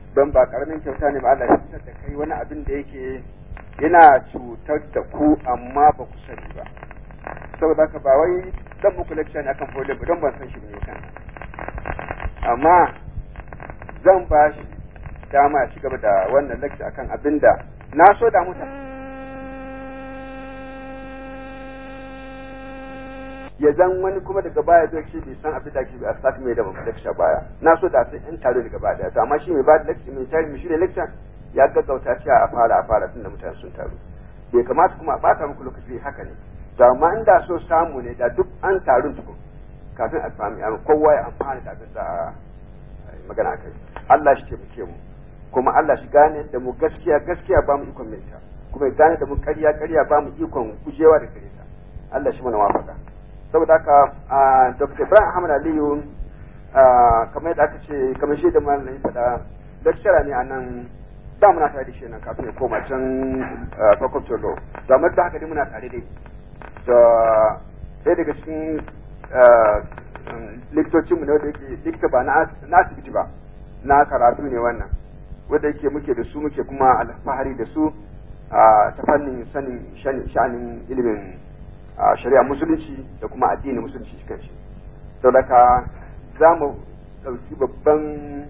don ba karamin kyauta ne ba Allah ya fitar da kai wani abin da yake yana cutar da ku amma ba ku sani ba saboda haka ba wai zan muku lecture ne akan polio ba don ban san shi ne kan amma zan ba shi dama ya ci gaba da wannan lecture akan abin da na so da mutane ya zan wani kuma daga baya zai ce bai san abin da ake a sati mai da ba lecture baya na so da sai in taro daga baya to amma shi mai ba da lecture mai tare mai shirya lecture ya gaggauta cewa a fara a fara tunda mutane sun taru bai kamata kuma a bata muku lokaci haka ne to amma inda so samu ne da duk an taru tukun kafin a sami kowa ya amfana da abin da magana kai Allah shi taimake mu kuma Allah shi gane da mu gaskiya gaskiya ba mu ikon minta kuma ya gane da mu ƙarya ƙarya ba mu ikon gujewa da gare ta Allah shi mana wafaka saboda haka Dr. Ibrahim Ahmad Aliyu kamar yadda aka ce kamar shi da malamin faɗa lecturer ne a nan da muna tare da shi nan kafin ya koma can faculty law da amma da haka dai muna tare dai da ɗaya daga cikin likitocin mu ne wanda yake likita ba na asibiti ba na karatu ne wannan wanda yake muke da su muke kuma alfahari da su ta fannin sanin sha'anin ilimin shari'a musulunci da kuma addinin musulunci shi kanshi saboda ka za mu ɗauki babban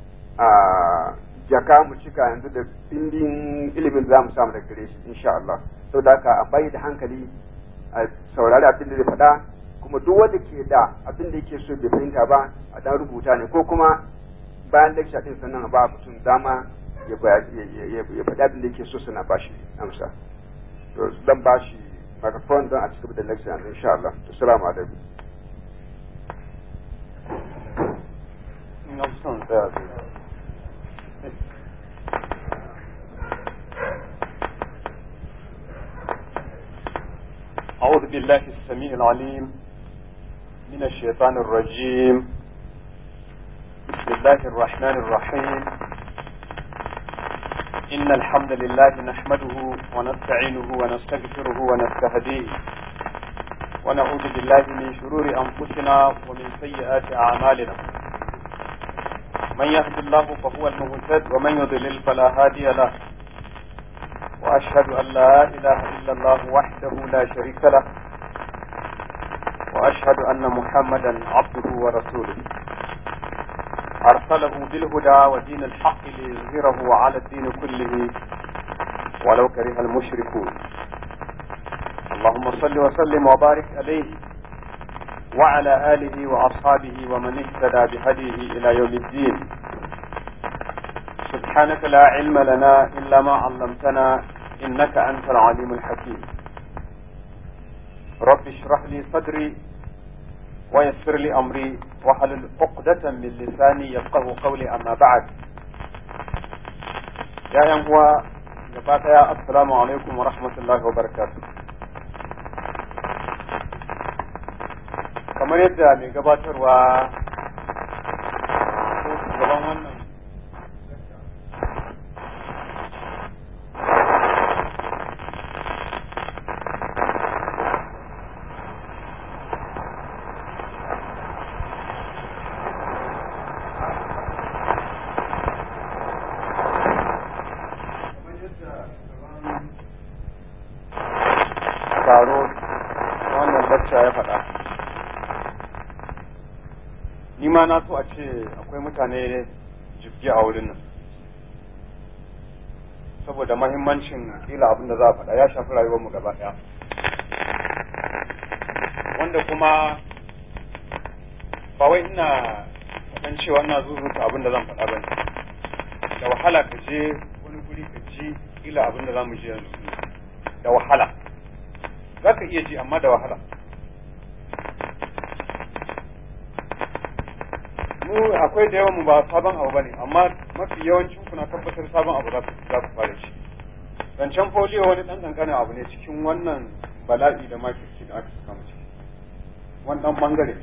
jaka mu cika yanzu da bindin ilimin za mu samu daga gare shi insha Allah saboda haka a bayi da hankali a saurari abin da zai faɗa kuma duk wanda ke da abin da yake so bai fahimta ba a dan rubuta ne ko kuma bayan lecture din sannan ba mutum dama ya faɗi abin da yake so suna ba shi amsa to dan ba shi microphone don a cikin da lecture yanzu insha Allah assalamu alaikum أعوذ بالله السميع العليم من الشيطان الرجيم بسم الله الرحمن الرحيم إن الحمد لله نحمده ونستعينه ونستغفره ونستهديه ونعوذ بالله من شرور أنفسنا ومن سيئات أعمالنا من يهد الله فهو المهتد ومن يضلل فلا هادي له وأشهد أن لا إله إلا الله وحده لا شريك له وأشهد أن محمدا عبده ورسوله أرسله بالهدى ودين الحق ليظهره على الدين كله ولو كره المشركون اللهم صل وسلم وبارك عليه وعلى آله وأصحابه ومن اهتدى بهديه إلى يوم الدين سبحانك لا علم لنا إلا ما علمتنا إنك أنت العليم الحكيم رب اشرح لي صدري ويسر لي أمري وحلل عقدة من لساني يفقه قولي أما بعد يا ينقوى يا السلام عليكم ورحمة الله وبركاته kamar yadda mai gabatarwa ko shugaban wannan taro wannan lacca ya faɗa ni ma na so a ce akwai mutane jibgi a wurin nan saboda mahimmancin kila abin da za a faɗa ya shafi rayuwarmu gaba ɗaya wanda kuma ba wai ina faɗan cewa ina zuzuta abin da zan faɗa ba ne da wahala ka je wani guri ka ji kila abin da za mu ji yanzu da wahala za ka iya ji amma da wahala mu akwai da yawan mu ba sabon abu bane amma mafi yawancin ku na tabbatar sabon abu za ku za ku fara shi zancen folio wani dan kankanin abu ne cikin wannan bala'i da makirci da aka saka mu ciki wannan bangare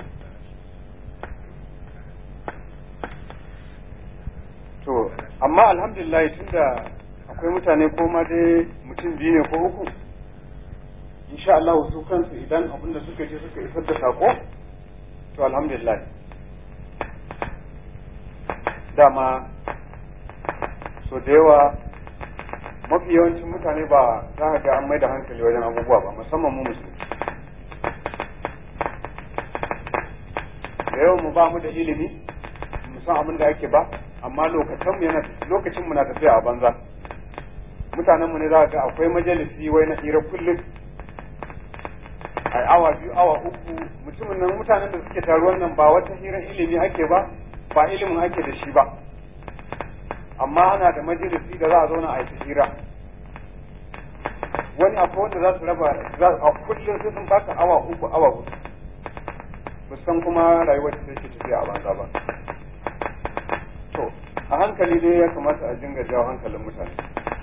to amma alhamdulillah tunda akwai mutane ko ma dai mutum biyu ne ko uku insha Allah su kansu idan abin da suka je suka isar da sako to alhamdulillah dama so da yawa mafi yawancin mutane ba za ka ga an mai da hankali wajen abubuwa ba musamman mu musulmi da yawan mu ba mu da ilimi mu san abin da ake ba amma lokacin mu yana lokacin mu na tafiya a banza mutanen mu ne za ga akwai majalisi wai na hira kullum ai awa biyu awa uku mutumin nan mutanen da suke taruwan nan ba wata hirar ilimi ake ba ba ilimin ake da shi ba amma ana da majalisi da za a zauna a yi hira wani akwai wanda za su raba za a kullum sai sun baka awa uku awa hudu san kuma rayuwar da take tafiya a banza ba to a hankali dai ya kamata a dinga jawo hankalin mutane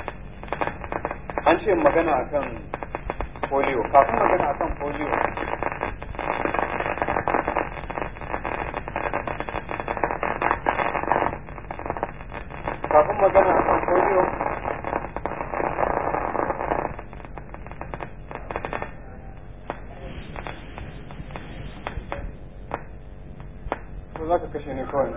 an ce magana akan polio kafin magana akan polio kafin magana akan polio ko za ka kashe ne kawai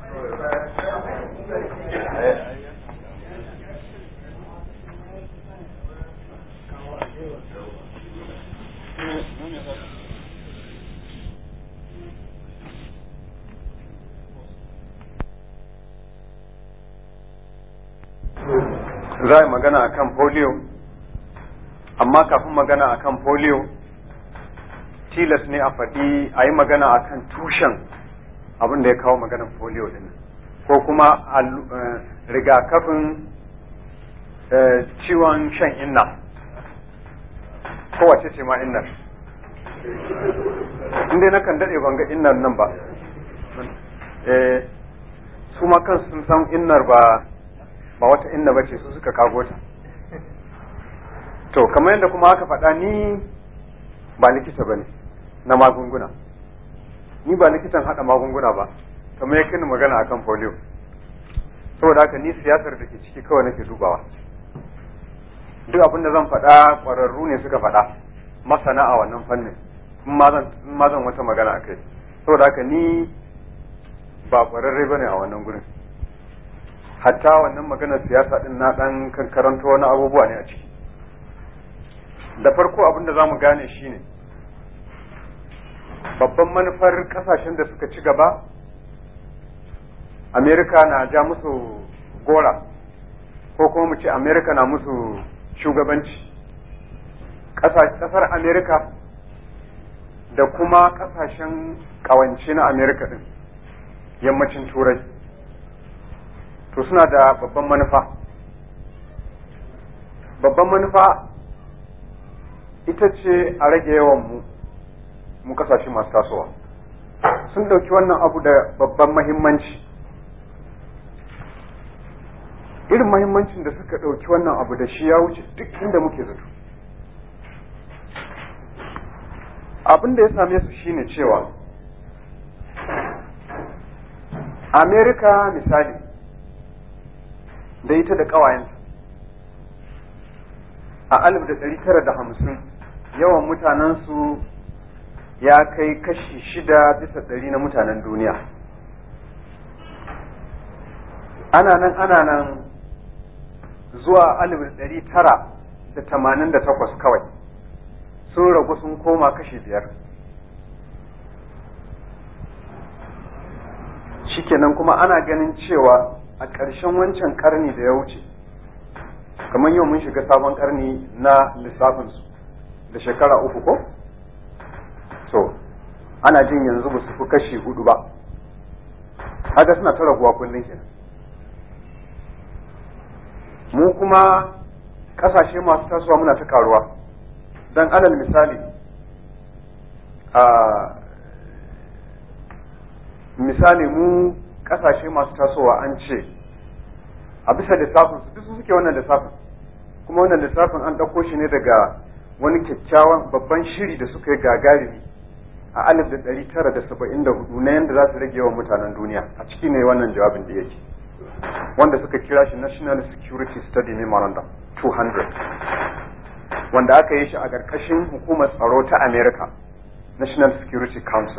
za yi magana a kan polio amma kafin magana a kan polio tilas ne a faɗi a yi magana a kan tushen abin da ya kawo maganar polio din ko kuma rigakafin ciwon shan inna kowace ce ma innar inda na kan daɗe ban ga innar nan ba su ma kan sun san innar ba ba wata inna ba ce su suka kago ta to kamar yadda kuma aka faɗa ni ba likita ba ne na magunguna ni ba likitan haɗa magunguna ba kamar yakin magana akan polio saboda haka ni siyasar da ke ciki kawai nake dubawa duk abin da zan faɗa ƙwararru ne suka faɗa masana a wannan fannin in ma zan wata magana a kai saboda haka ni ba ƙwararre ba ne a wannan gurin hatta wannan maganar siyasa din na ɗan karanto wani abubuwa ne a ciki da farko abin da za mu gane shine babban manufar kasashen da suka ci gaba amerika na ja musu gora ko kuma mu ce amerika na musu shugabanci kasar amerika da kuma kasashen kawance na amerika din yammacin turai to suna da babban manufa babban manufa ita ce a rage yawan mu mu kasashe masu tasowa sun ɗauki wannan abu da babban mahimmanci irin mahimmancin da suka ɗauki wannan abu da shi ya wuce duk inda muke zato abin da ya same su shine cewa amerika misali da ita da ƙawayenta a alif da ɗari tara da hamsin yawan mutanensu ya kai kashi shida bisa ɗari na mutanen duniya ana nan ana nan zuwa alif ɗari tara da tamanin da takwas kawai sun ragu sun koma kashi biyar shikenan kuma ana ganin cewa a ƙarshen wancan ƙarni da ya wuce kamar yau mun shiga sabon ƙarni na lissafinsu da shekara uku ko? so ana jin yanzu ba su fi kashi hudu ba haka suna ta raguwa kullum kenan mu kuma kasashe masu tasowa muna ta karuwa don alal misali a misali mu kasashe masu tasowa an ce a bisa lissafin su duk suke wannan lissafin kuma wannan lissafin an ɗauko shi ne daga wani kyakkyawan babban shiri da suka yi gagarumi a alif da ɗari tara da saba'in da hudu na yadda za su rage yawan mutanen duniya a ciki ne wannan jawabin da yake wanda suka kira shi national security study memorandum 200 wanda aka yi shi a ƙarƙashin hukumar tsaro ta america national security council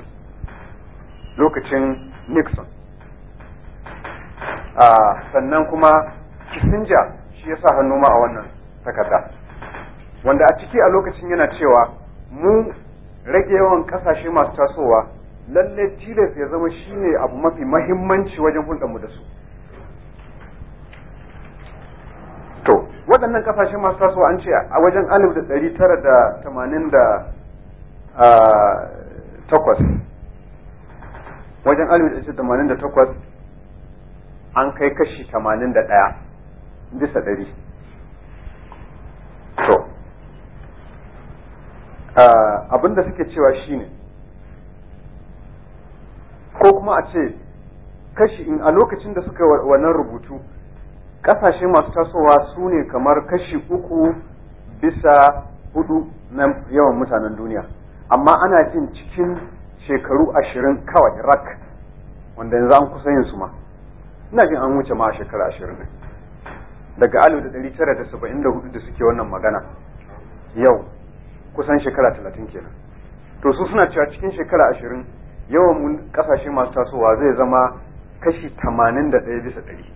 lokacin nixon sannan kuma kisinja shi ya sa hannu ma a wannan takarda wanda a ciki a lokacin yana cewa mu rage yawan kasashe masu tasowa lalle tilas ya zama shine abu mafi mahimmanci wajen hulɗarmu da su to waɗannan kasashe masu tasowa an ce a wajen alif da ɗari tara da tamanin da takwas wajen alif da tamanin da takwas an kai kashi tamanin da ɗaya bisa ɗari to abin da suke cewa shine ko kuma a ce kashi in a lokacin da suka wannan rubutu kasashe masu tasowa su ne kamar kashi uku bisa hudu na yawan mutanen duniya amma ana jin cikin shekaru ashirin kawai rak wanda yanzu an kusa yin su ma ina jin an wuce ma a shekara ashirin daga alif da ɗari tara da saba'in da hudu da suke wannan magana yau kusan shekara talatin kenan to su suna cewa cikin shekara ashirin yawan kasashe masu tasowa zai zama kashi tamanin da ɗaya bisa ɗari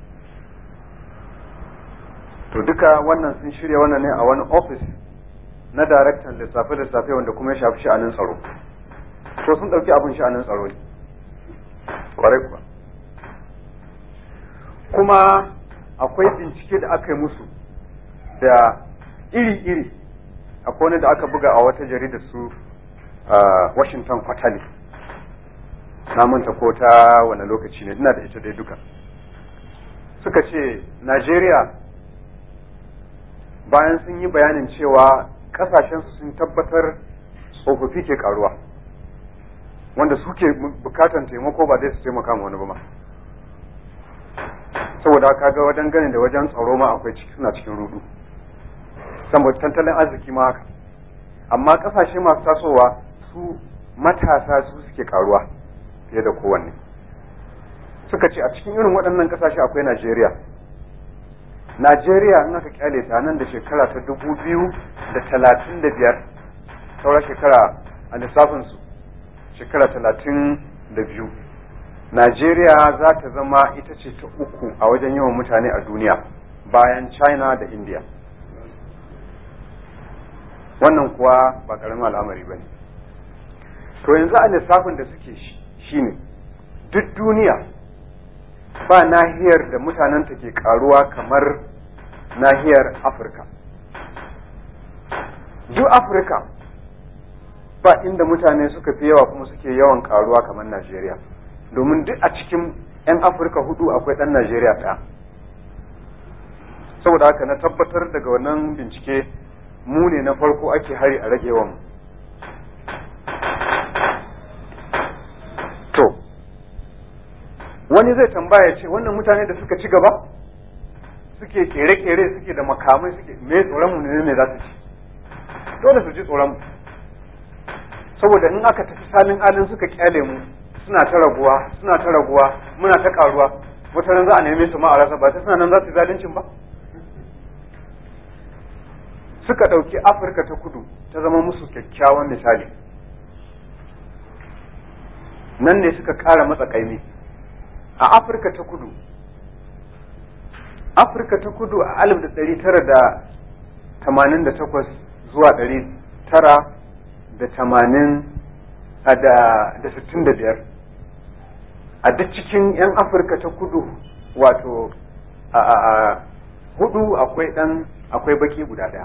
to duka wannan sun shirya wannan ne a wani ofis na daraktan lissafe-lissafe wanda kuma ya shafi sha'anin tsaro to sun ɗauki abin sha'anin tsaro ne kwarai kuwa kuma akwai bincike da aka yi musu da iri-iri akwai wani da aka buga a wata jarida su washington quarterly na manta ko ta wani lokaci ne ina da ita dai duka suka ce najeriya bayan sun yi bayanin cewa kasashensu sun tabbatar tsofaffi ke karuwa wanda suke bukatan taimako ba zai su taimaka ma wani ba ma saboda haka ga wajen ganin da wajen tsaro ma akwai ciki suna cikin rudu saboda tattalin arziki ma haka amma kasashe masu tasowa su matasa su suke karuwa fiye da kowanne suka ce a cikin irin waɗannan kasashe akwai Najeriya Najeriya in aka kyale ta nan da shekara ta dubu biyu da talatin da biyar saura shekara a lissafinsu shekara talatin da biyu Najeriya za ta zama ita ce ta uku a wajen yawan mutane a duniya bayan China da India. Wannan kuwa ba ƙaramin al'amari ba ne. To yanzu a lissafin da suke shi ne, duk duniya ba nahiyar da mutanenta ke karuwa kamar nahiyar Afirka. Duk Afirka ba inda mutane suka fi yawa kuma suke yawan karuwa kamar Najeriya. domin duk a cikin 'yan afirka hudu akwai ɗan najeriya ɗaya saboda haka na tabbatar daga wannan bincike mu ne na farko ake hari a rage mu to wani zai tambaya ce wannan mutane da suka ci gaba suke kere-kere suke da makamai suke me tsoron mu ne me za su ci dole su ji tsoron mu saboda in aka tafi salin alin suka kyale mu suna ta raguwa suna ta raguwa muna ta karuwa wata ran za a neme su ma a rasa ba ta suna nan za su zalincin ba suka ɗauki afirka ta kudu ta zama musu kyakkyawan misali nan ne suka ƙara matsa ƙaimi a afirka ta kudu afirka ta kudu a alif da ɗari tara da tamanin da takwas zuwa ɗari tara da tamanin da sittin da biyar a duk cikin 'yan afirka ta kudu wato a hudu akwai dan akwai baki guda daya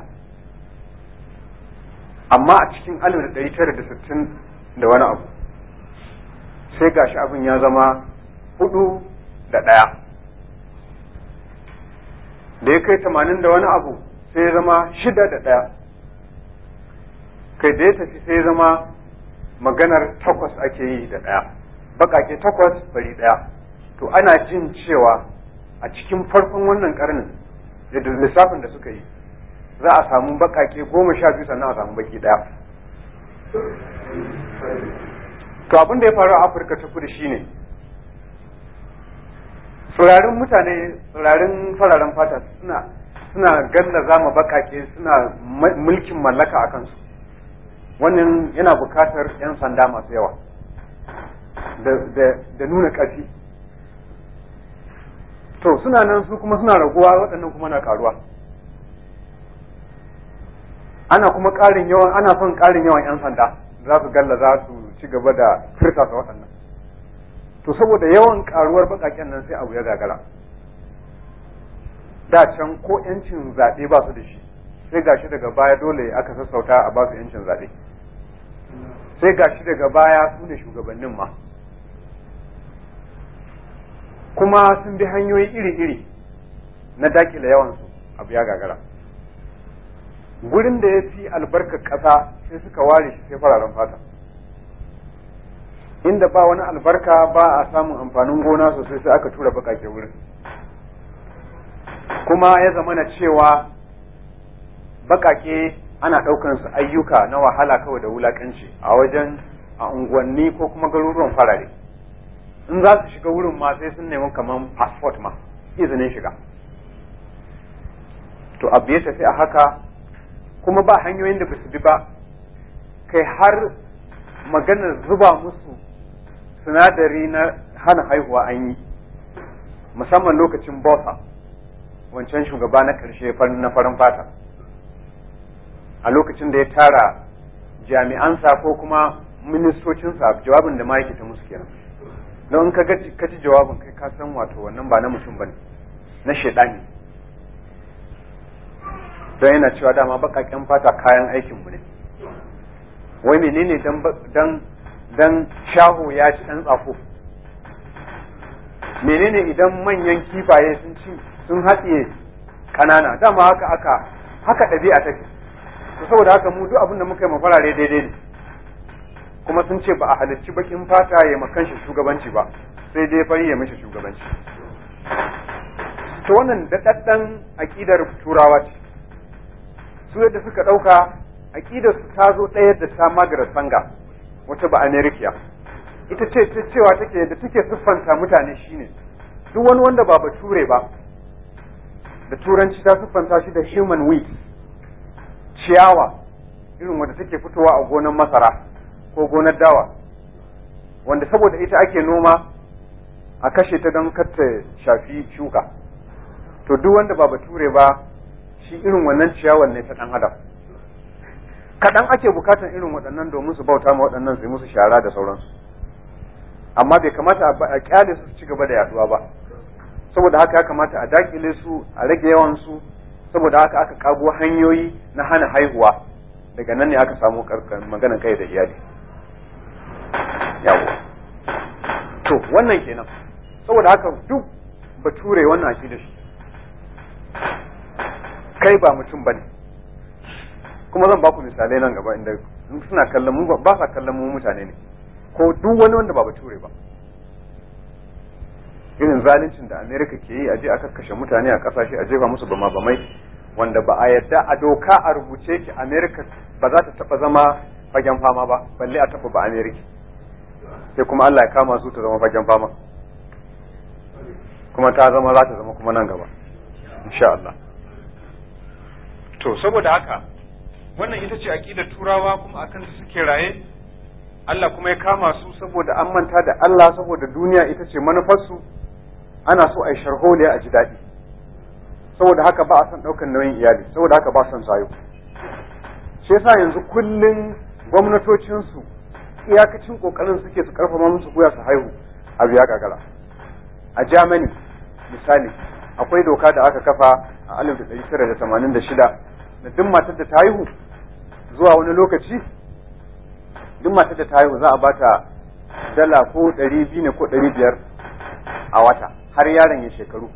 amma a cikin alif da ɗari tara da sittin da wani abu sai gashi abin ya zama hudu da ɗaya da ya kai tamanin da wani abu sai ya zama shida da ɗaya kai da ya tafi sai ya zama maganar takwas ake yi da ɗaya baƙaƙe takwas bari ɗaya to ana jin cewa a cikin farkon wannan ƙarnin da lissafin da suka yi za a samu baƙaƙe goma sha biyu sannan a samu baki ɗaya to abin da ya faru a afirka ta kudu shine tsirarin mutane tsirarin fararen fata suna suna galla zama baƙaƙe suna mulkin mallaka a kansu wannan yana bukatar 'yan sanda masu yawa da nuna ƙarfi to suna nan su kuma suna raguwa waɗannan kuma na karuwa ana kuma ƙarin yawan ana son ƙarin yawan 'yan sanda za su galla za su ci gaba da firtasa waɗannan to saboda yawan karuwar baƙaƙen nan sai abu ya gagara da can ko 'yancin zaɓe ba su da shi sai gashi daga baya dole aka sassauta a ba su 'yancin zaɓe sai gashi daga baya su ne shugabannin ma kuma sun bi hanyoyi iri-iri na dakile yawansu abu ya gagara gurin da ya fi albarkar ƙasa sai suka ware shi sai fararen fata inda ba wani albarka ba a samun amfanin gona sosai sai aka tura bakake wurin kuma ya zama na cewa bakake ana ɗaukan su ayyuka na wahala kawai da wulakanci a wajen a unguwanni ko kuma garuruwan farare in za su shiga wurin ma sai sun nemi kamar passport ma izinin shiga to abu ya tafi a haka kuma ba hanyoyin da ba su bi ba kai har maganar zuba musu sinadari na hana haihuwa an yi musamman lokacin bosa wancan shugaba na ƙarshe na farin fata a lokacin da ya tara jami'ansa ko kuma ministocinsa jawabin da ma yake ta musu kenan don in ka ji jawabin kai ka san wato wannan ba na mutum bane na shaidani don yana cewa dama baƙaƙen fata kayan aikinmu ne wai menene dan dan shaho ya ci ɗan tsako menene idan manyan kifaye sun ci sun haɗiye ƙanana dama haka aka haka ɗabi'a take to saboda haka mu duk abin da muka yi mafarare daidai ne kuma sun ce ba a halicci bakin fata ya makan shi shugabanci ba sai dai fari ya mishi shugabanci to wannan daɗaɗɗen aƙidar turawa ce su yadda suka ɗauka aƙidar su ta zo ɗaya da ta magarar sanga wata ba amerikiya ita ce ta cewa take da take siffanta mutane shine duk wani wanda ba bature ba da turanci ta siffanta shi da human wheat ciyawa irin wanda take fitowa a gonar masara ko gonar dawa wanda saboda ita ake noma a kashe ta don kar ta shafi shuka to duk wanda ba bature ba shi irin wannan ciyawar ne ta ɗan adam kaɗan ake bukatan irin waɗannan domin su bauta ma waɗannan su yi musu shara da sauransu amma bai kamata a kyale su ci gaba da yaduwa ba saboda haka ya kamata a dakile su a rage yawan su saboda haka aka kago hanyoyi na hana haihuwa daga nan ne aka samu maganan kai da iyali yawo to wannan kenan saboda haka duk bature wannan shi da shi kai ba mutum bane kuma zan baku misalai nan gaba inda suna kallon mu ba sa kallon mu mutane ne ko duk wani wanda ba bature ba irin zaluncin da america ke yi a je aka kashe mutane a kasashe a jefa musu bama bamai wanda ba a yadda a doka a rubuce ki america ba za ta taba zama fagen fama ba balle a taba ba america sai kuma Allah ya kama su ta zama fagen fama kuma ta zama za ta zama kuma nan gaba insha Allah to saboda haka wannan ita ce aqidar turawa kuma akan su suke raye Allah kuma ya kama su saboda an manta da Allah saboda duniya ita ce manufarsu ana so a yi sharholiya a ji daɗi saboda haka ba a son ɗaukar nauyin iyali saboda haka ba son sayo shi yasa yanzu kullum gwamnatocinsu iyakacin kokarin suke su karfafa musu guya su haihu a biya gagara a Germany misali akwai doka da aka kafa a 1986 da duk matar da ta haihu zuwa wani lokaci duk matar da ta haihu za a bata dala ko ɗari biyu ne ko ɗari biyar a wata har yaron ya shekaru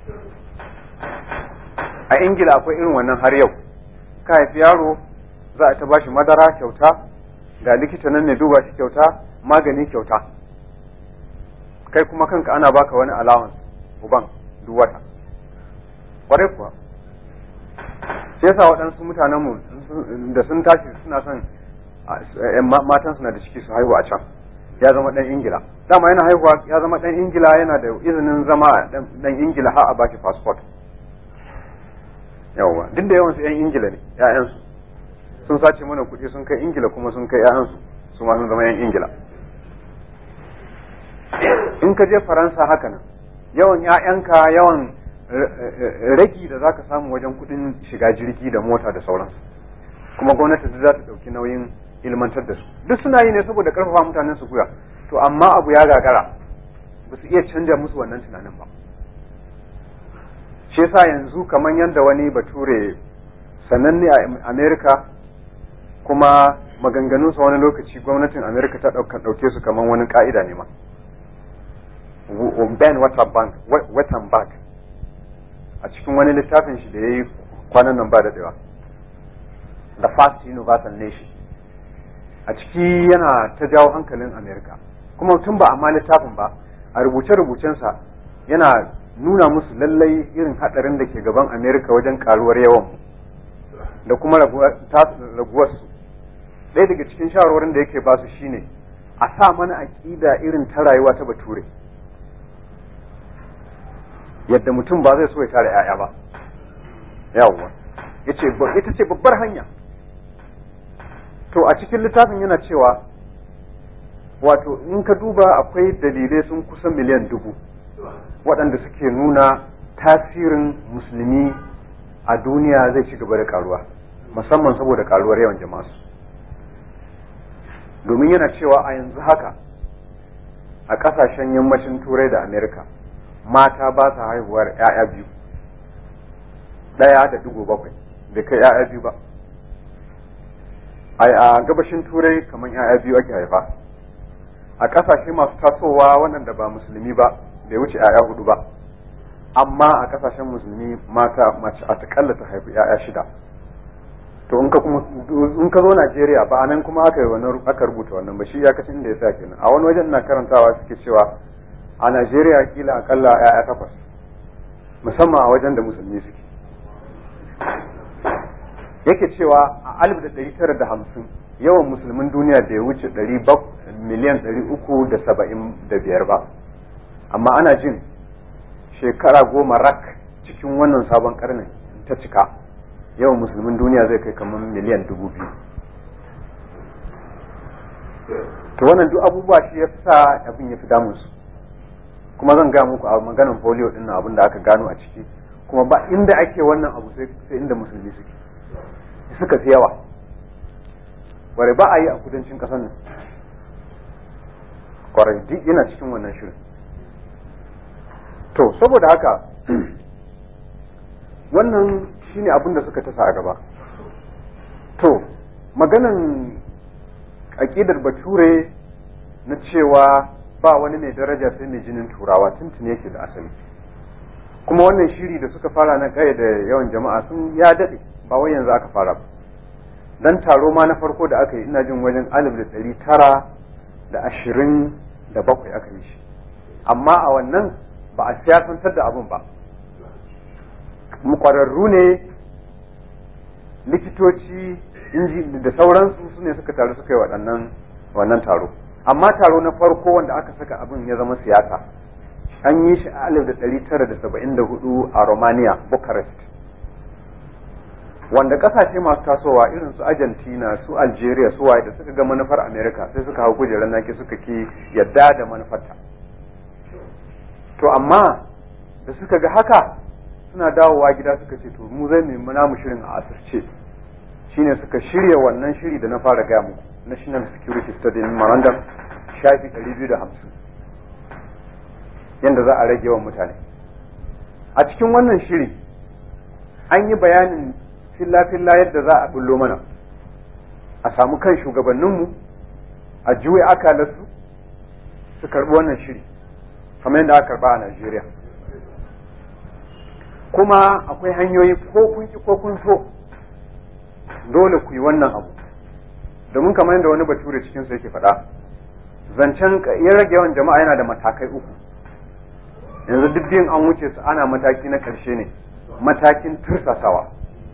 a ingila akwai irin wannan har yau ka haifi yaro za a ta bashi madara kyauta ga likita nan ne duba shi kyauta magani kyauta kai kuma kanka ana baka wani allowance uban duk wata kwarai kuwa sai yasa waɗansu mutanenmu da sun tashi suna son matan suna da ciki su haihu a can ya zama ɗan ingila dama yana haihuwa ya zama ɗan ingila yana da izinin zama ɗan ingila har a baki passport yawwa duk da yawansu 'yan ingila ne 'ya'yansu sun sace mana kuɗi sun kai ingila kuma sun kai 'ya'yansu su ma sun zama 'yan ingila in ka je faransa haka nan yawan 'ya'yanka yawan ragi da zaka samu wajen kudin shiga jirgi da mota da sauransu kuma gwamnati za ta dauki nauyin ilmantar da su duk suna yi ne saboda karfafa mutanen su guya to amma abu ya gagara ba su iya canja musu wannan tunanin ba shi yasa yanzu kamar yadda wani bature sananne a america kuma maganganunsa wani lokaci gwamnatin america ta ɗauke su kamar wani ka'ida ne ma ben wettenberg a cikin wani littafin shi da ya yi kwanan nan ba da dawa the first universal nation a ciki yana ta jawo hankalin america kuma tun ba amma littafin ba a rubuce-rubucensa yana nuna musu lallai irin hadarin da ke gaban america wajen karuwar yawan da kuma raguwarsu ɗaya daga cikin shawarwarin da yake ba su shine a sa mana aƙida irin ta rayuwa ta bature yadda mutum ba zai so ya tare 'ya'ya ba yawwa ita ce babbar hanya to a cikin littafin yana cewa wato in ka duba akwai dalilai sun kusa miliyan dubu waɗanda suke nuna tasirin musulmi a duniya zai ci gaba da karuwa musamman saboda karuwar yawan jama'a domin yana cewa a yanzu haka a ƙasashen yammacin turai da amerika mata ba sa haihuwar 'ya'ya biyu ɗaya da ɗigo bakwai bai kai 'ya'ya biyu ba a gabashin turai kamar 'ya'ya biyu ake haifa a ƙasashe masu tasowa waɗanda ba musulmi ba bai wuce 'ya'ya hudu ba amma a ƙasashen musulmi mata mace a takalla ta haifi 'ya'ya shida to in ka kuma in ka zo Najeriya ba anan kuma aka yi wannan aka rubuta wannan ba shi ya kacin da ya sa kenan a wani wajen ina karantawa suke cewa a Najeriya kila akalla 'ya'ya takwas musamman a wajen da musulmi suke yake cewa a alif da ɗari tara da hamsin yawan musulmin duniya da ya wuce miliyan ɗari uku da saba'in da biyar ba amma ana jin shekara goma rak cikin wannan sabon karnin ta cika yawan musulmin duniya zai kai kamar miliyan dubu biyu to wannan duk abubuwa shi ya sa abin ya fi damunsu kuma zan ga muku a maganan polio din abin da aka gano a ciki kuma ba inda ake wannan abu sai inda musulmi suke suka fi yawa ware ba a yi a kudancin ƙasar nan kwarai duk yana cikin wannan shirin to saboda haka wannan shine abin da suka tasa a gaba to maganan aƙidar bature na cewa ba wani mai daraja sai mai jinin turawa tuntun yake da asali kuma wannan shiri da suka fara na kai da yawan jama'a sun ya daɗe ba wai yanzu aka fara ba dan taro ma na farko da aka yi ina jin wajen alif da ɗari tara da ashirin da bakwai aka yi shi amma a wannan ba a siyasantar da abin ba kwararru ne likitoci inji da sauransu su ne suka taru suka yi waɗannan wannan taro amma taro na farko wanda aka saka abin ya zama siyasa an yi shi a alif da ɗari tara da saba'in da hudu a romania bucharest wanda kasashe masu tasowa irin su argentina su algeria su waye da suka ga manufar america sai suka hau kujerar naki suka ki yadda da manufarta to amma da suka ga haka suna dawowa gida suka ce to mu zai nemi namu shirin a asirce shine suka shirya wannan shiri da na fara gaya muku national security study memorandum shafi 250 yadda za a rage yawan mutane a cikin wannan shiri an yi bayanin filla-filla yadda za a bullo mana a samu kan shugabanninmu a juya akalarsu su karɓi wannan shiri kamar yadda aka karɓa a Najeriya kuma akwai hanyoyi ko kun ki ko kun so dole ku yi wannan abu domin kamar yadda wani bature cikin su yake faɗa zancen ya rage yawan jama'a yana da matakai uku yanzu duk biyun an wuce su ana mataki na ƙarshe ne matakin tursasawa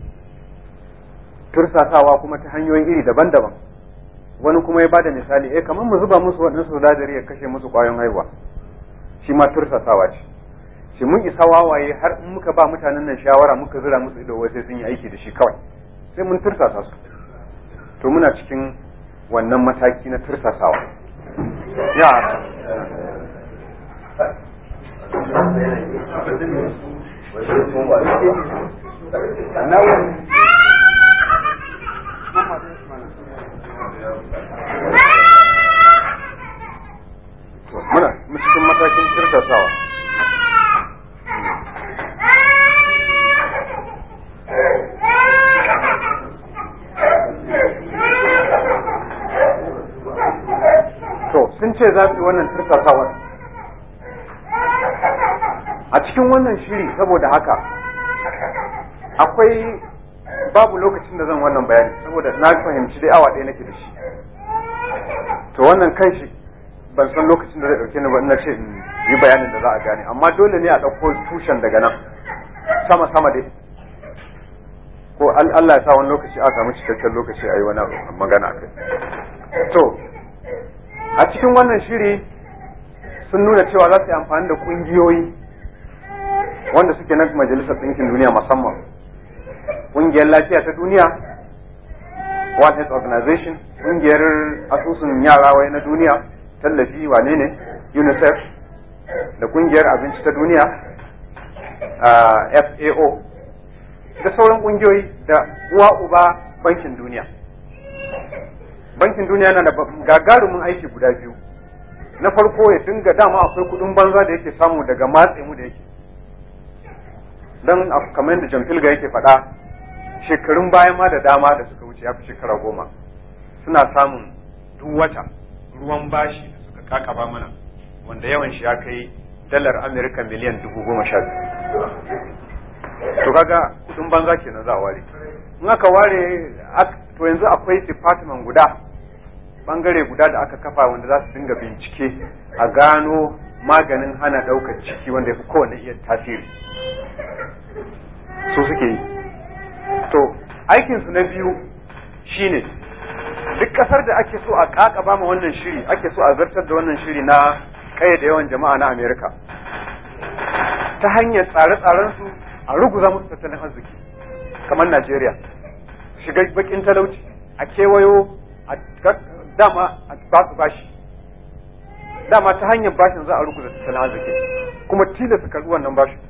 tursasawa kuma ta hanyoyi iri daban-daban wani kuma ya bada misali eh kamar mu zuba musu waɗansu sinadari ya kashe musu ƙwayoyin haihuwa shi ma tursasawa ce shi mun isa wawaye har in muka ba mutanen nan shawara muka zira musu ido wai sai sun yi aiki da shi kawai sai mun tursasa su to muna cikin wannan mataki na tursasawa ya muna cikin matakin kirtasawa to sun ce za su yi wannan kirtasawar a cikin wannan shiri saboda haka akwai babu lokacin da zan wannan bayani saboda na fahimci dai awa ɗaya nake da shi to wannan kan shi ban san lokacin da zai ɗauke ni ba ina ce in yi bayanin da za a gane amma dole ne a ɗauko tushen daga nan sama sama dai ko Allah ya sa wani lokaci a samu cikakken lokaci a yi wani magana a kai to a cikin wannan shiri sun nuna cewa za su yi amfani da ƙungiyoyi wanda suke na majalisar ɗinkin duniya musamman ƙungiyar lafiya ta duniya World Health Organization ƙungiyar asusun yara wai na duniya tallafi wane ne UNICEF da ƙungiyar abinci ta duniya FAO da sauran ƙungiyoyi da uwa uba bankin duniya bankin duniya na da gagarumin aiki guda biyu na farko ya dinga dama akwai kudin banza da yake samu daga matse mu da yake don kamar yadda John Filga yake faɗa shekarun bayan ma da dama da suka wuce ya fi shekara goma suna samun duk wata ruwan bashi da suka kakaba mana wanda yawan shi ya kai dalar Amerika miliyan dubu goma sha biyu to kaga kudin banza kenan za a ware in aka ware to yanzu akwai department guda bangare guda da aka kafa wanda za su dinga bincike a gano maganin hana ɗaukar ciki wanda ya fi kowane iya tasiri su suke yi to aikinsu na biyu shine duk ƙasar da ake so a ƙaƙaba ma wannan shiri ake so a zartar da wannan shiri na da yawan jama'a na amerika ta hanyar tsare-tsarensu a ruguza musu tattalin arziki kamar najeriya shiga bakin talauci a kewayo a dama a ba su bashi dama ta hanyar bashin za a ruguza tattalin arziki kuma tilasta karɓi wannan bashin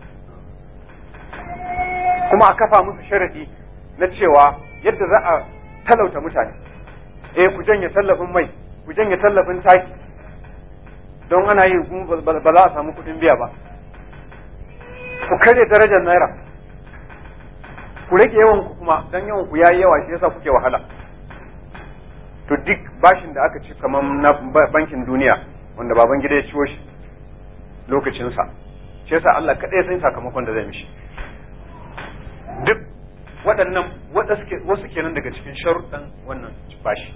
kuma a kafa musu sharadi na cewa yadda za a talauta mutane eh ku janye tallafin mai ku janye tallafin taki don ana yi ba za a samu kuɗin biya ba ku karya darajar naira ku rage yawan ku kuma dan yawan ku yayi yawa shi yasa kuke wahala to duk bashin da aka ci kamar na bankin duniya wanda baban gida ya ciwo shi lokacinsa shi yasa Allah kaɗai san sakamakon da zai mishi duk waɗannan wasu kenan daga cikin sharuɗan wannan bashi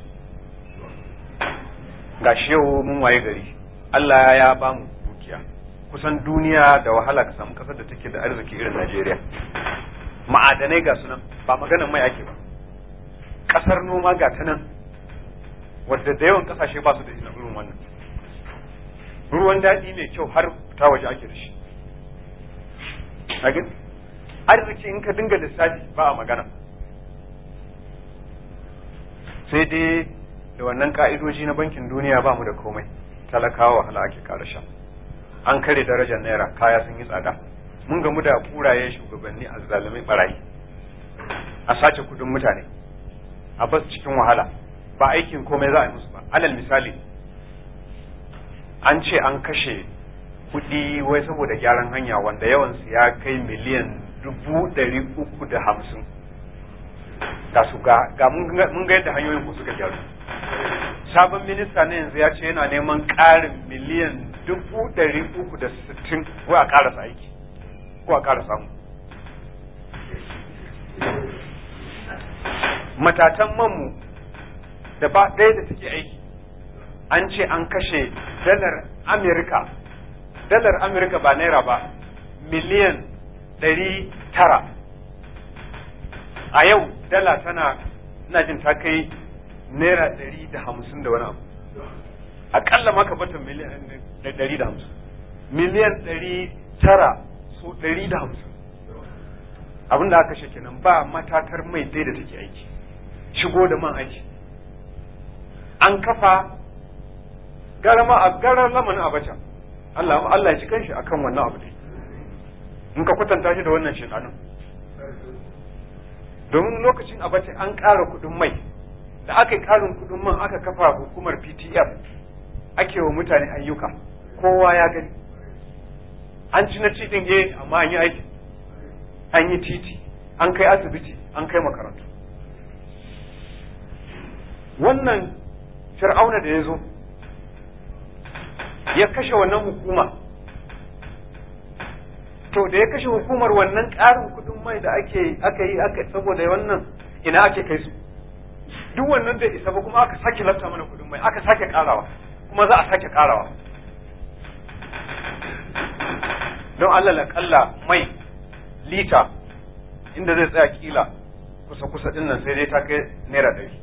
ga yau mun waye gari Allah ya ba mu dukiya kusan duniya da wahala ka samu kasar da take da arziki irin Najeriya ma'adanai ga sunan ba maganan mai ake ba kasar noma ga ta nan wadda da yawan kasashe ba su da irin wannan ruwan daɗi mai kyau har ta waje ake da shi arziki in ka dinga lissafi ba a magana sai dai da wannan ka'idoji na bankin duniya ba mu da komai talakawa wahala ake kara sha an kare darajar naira kaya sun yi tsada mun gamu da kuraye shugabanni a zalimai barayi a sace kudin mutane a bas cikin wahala ba aikin komai za a yi musu ba alal misali an ce an kashe kudi wai saboda gyaran hanya wanda yawansu ya kai miliyan dubu ɗari uku da hamsin ga su ga mun ga yadda hanyoyin ku suka gyaru sabon minista na yanzu ya ce yana neman ƙarin miliyan dubu ɗari uku da sittin ko a ƙarasa aiki ko a ƙara samu matatan manmu da ba ɗaya da take aiki an ce an kashe dalar amerika dalar amerika ba naira ba miliyan ɗari tara a yau dala tana ina jin ta kai naira ɗari da hamsin da wani abu aƙalla maka bata miliyan ɗari da hamsin miliyan ɗari tara so ɗari da hamsin abin da aka kenan ba matatar mai dai da take aiki shigo da man aiki an kafa garama a garar lamanin abacha Allah Allah ya ci kanshi akan wannan abu dai in ka kwatanta shi da wannan shekanun domin lokacin abace an ƙara kuɗin mai da aka yi ƙarin kuɗin man aka kafa hukumar ptf ake wa mutane ayyuka kowa ya gani an ci na cikin eh amma an yi aiki an yi titi an kai asibiti an kai makarantu wannan fir'auna da ya zo ya kashe wannan hukuma to da ya kashe hukumar wannan ƙarin kuɗin mai da ake aka yi aka saboda wannan ina ake kai su duk wannan bai isa ba kuma aka sake lafta mana kuɗin mai aka sake ƙarawa kuma za a sake ƙarawa don Allah kalla mai lita inda zai tsaya kila kusa kusa din nan sai dai ta kai naira ɗari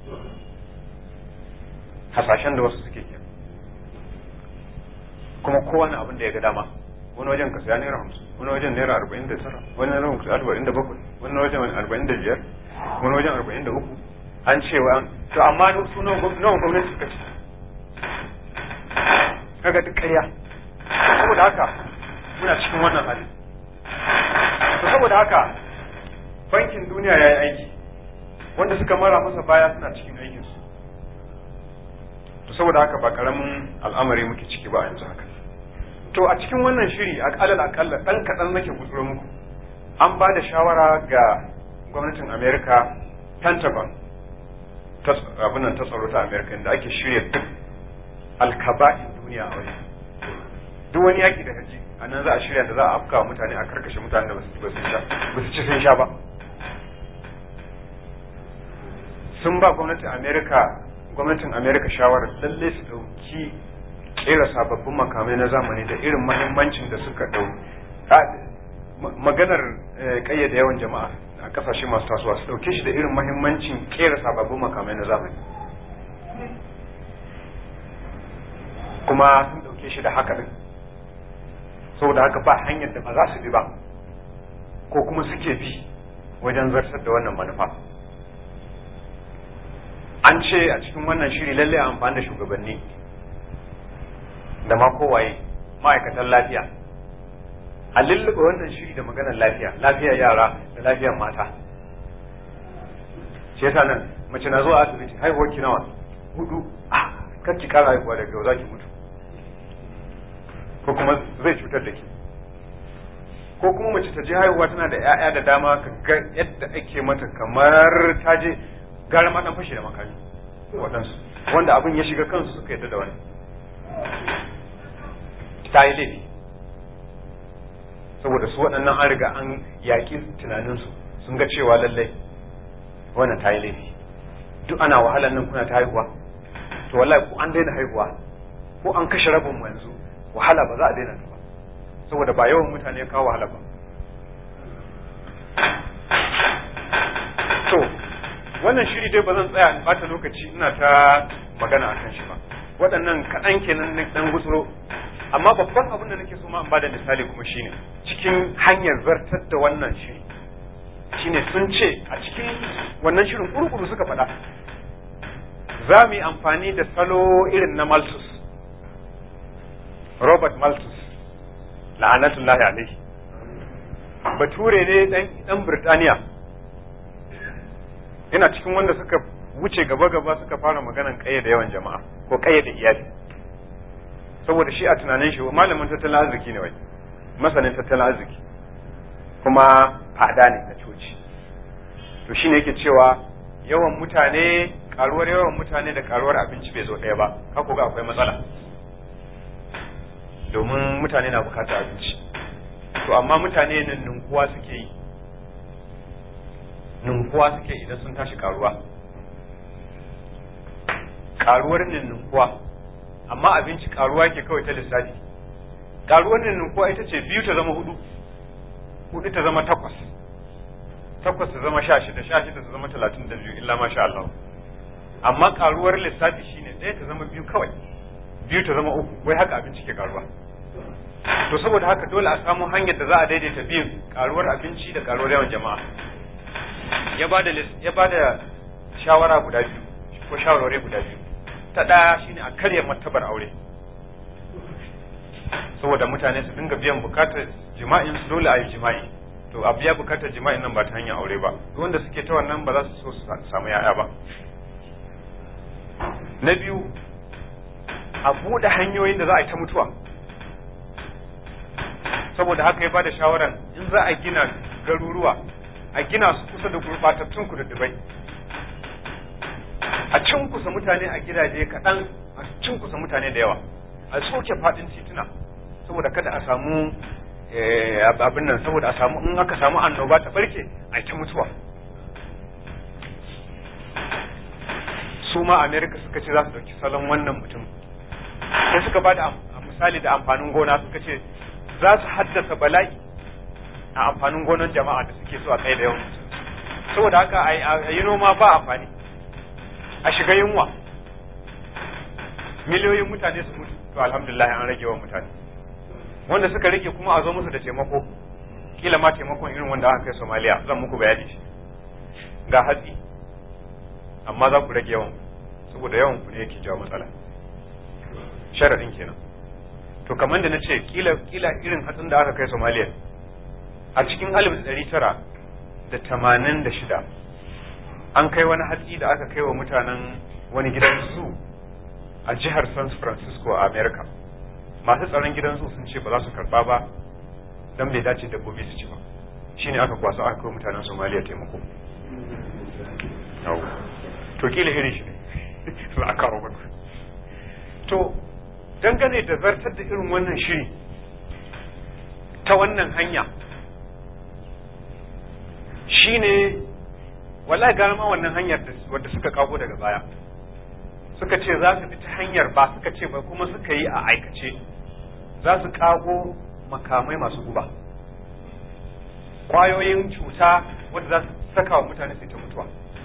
hasashen da wasu suke ke kuma kowane abin da ya ga dama wani wajen ka saya naira hamsin wani wajen naira arba'in da tara wani wajen ka arba'in da bakwai wani wajen arba'in da biyar wani wajen arba'in da uku an ce wa to amma su nawa gwamnati suka ce kaga duk ƙarya saboda haka muna cikin wannan hali to saboda haka bankin duniya ya yi aiki wanda suka mara masa baya suna cikin aikinsu to saboda haka ba karamin al'amari muke ciki ba a yanzu haka to a cikin wannan shiri a kalal akalla dan kaɗan nake gutsuro muku an ba da shawara ga gwamnatin america pentagon abin nan ta tsaro ta america inda ake shirya duk alkaba'in duniya a wajen duk wani yaki da haji a nan za a shirya da za a afka mutane a karkashe mutane da ba su ci sun sha ba sun ba gwamnatin america gwamnatin america shawarar lalle su dauki kera sababbin makamai na zamani da irin mahimmancin da suka dau maganar kayyade yawan jama'a a kasashe masu tasowa su dauke shi da irin mahimmancin kera sababbin makamai na zamani kuma sun dauke shi da haka din saboda haka ba hanyar da ba za su bi ba ko kuma suke bi wajen zartar da wannan manufa an ce a cikin wannan shiri lalle a amfani da shugabanni da ma kowaye ma'aikatan lafiya a lullube wannan shiri da maganar lafiya lafiyar yara da lafiyar mata shi yasa nan mace na zuwa asibiti haihuwar ki nawa hudu ah kar ki kara haihuwa daga yau za ki mutu ko kuma zai cutar da ke ko kuma mace ta je haihuwa tana da 'ya'ya da dama ka ga yadda ake mata kamar ta je gara ma dan fashe da makami waɗansu wanda abin ya shiga kansu suka yadda da wani ta yi laifi saboda su waɗannan an riga an yaƙi tunaninsu sun ga cewa lallai wannan ta yi laifi duk ana wahalar nan kuna ta haihuwa to wallahi ko an daina haihuwa ko an kashe rabin mu yanzu wahala ba za a daina ta ba saboda ba yawan mutane ya kawo wahala ba to wannan shiri dai ba zan tsaya in bata lokaci ina ta magana a kan shi ba waɗannan kaɗan kenan na ɗan gutsuro amma babban abin da nake so ma in bada misali kuma shine cikin hanyar zartar da wannan shiri shine sun ce a cikin wannan shirin kurkuru suka faɗa za mu yi amfani da salo irin na Malthus Robert Malthus la'anatullahi alaihi bature ne dan Birtaniya yana cikin wanda suka wuce gaba-gaba suka fara maganan da yawan jama'a ko da iyali saboda shi a tunanin shi malamin tattalin arziki ne wai masanin tattalin arziki kuma fada ne na coci to shine yake cewa yawan mutane karuwar yawan mutane da karuwar abinci bai zo ɗaya ba haka ga akwai matsala domin mutane na bukatar abinci to amma mutane nan ninkuwa suke yi ninkuwa suke idan sun tashi karuwa karuwar ninkuwa amma abinci karuwa ke kawai ta lissafi karuwar ninkuwa ita ce biyu ta zama hudu hudu ta zama takwas takwas ta zama sha shida sha shida ta zama talatin da biyu illa masha Allah amma karuwar lissafi shine ɗaya ta zama biyu kawai biyu ta zama uku wai haka abinci ke karuwa to saboda haka dole a samu hanyar da za a daidaita biyun karuwar abinci da karuwar yawan jama'a ya ba da ya ba da shawara guda biyu ko shawarwari guda biyu ta ɗaya shine a karya martabar aure saboda mutane su dinga biyan bukatar jima'in su dole a yi jima'i to abu ya bukatar jima'in nan ba ta hanyar aure ba duk wanda suke ta wannan ba za su so su samu ya'ya ba na biyu a buɗe hanyoyin da za a yi ta mutuwa saboda haka ya bada shawaran in za a gina garuruwa a gina su kusa da gurɓatattun kududdubai a cinkusa mutane a gidaje kaɗan a cinkusa mutane da yawa a soke faɗin tituna saboda kada a samu abin nan saboda a samu in aka samu annoba ta barke a ta mutuwa su ma america suka ce za su ɗauki salon wannan mutum sai suka ba da misali da amfanin gona suka ce za su haddasa bala'i a amfanin gonan jama'a da suke so a kai da yawan saboda haka a yi noma ba amfani a shiga yunwa miliyoyin mutane su mutu to alhamdulillah an rage wa mutane wanda suka rage kuma a zo musu da taimako kila ma taimakon irin wanda aka kai Somalia zan muku bayani shi ga hatsi amma za ku rage yawan saboda yawan ku ne yake jawo matsala sharadin kenan to kamar da na ce kila kila irin hatsin da aka kai Somalia a cikin alif da ɗari tara da tamanin da shida an kai wani hatsi da aka kai wa mutanen wani gidan su a jihar San Francisco a America masu tsaron gidan su sun ce ba za su karba ba dan bai dace dabbobi su ci ba shine aka kwaso aka kai mutanen Somalia taimako to kila irin shi ne za a kawo maka to dangane da zartar da irin wannan shiri ta wannan hanya shine wallahi gara ma wannan hanyar wadda suka kago daga baya suka ce za su bi ta hanyar ba suka ce ba kuma suka yi a aikace za su kago makamai masu guba kwayoyin cuta wadda za su saka wa mutane su ta mutuwa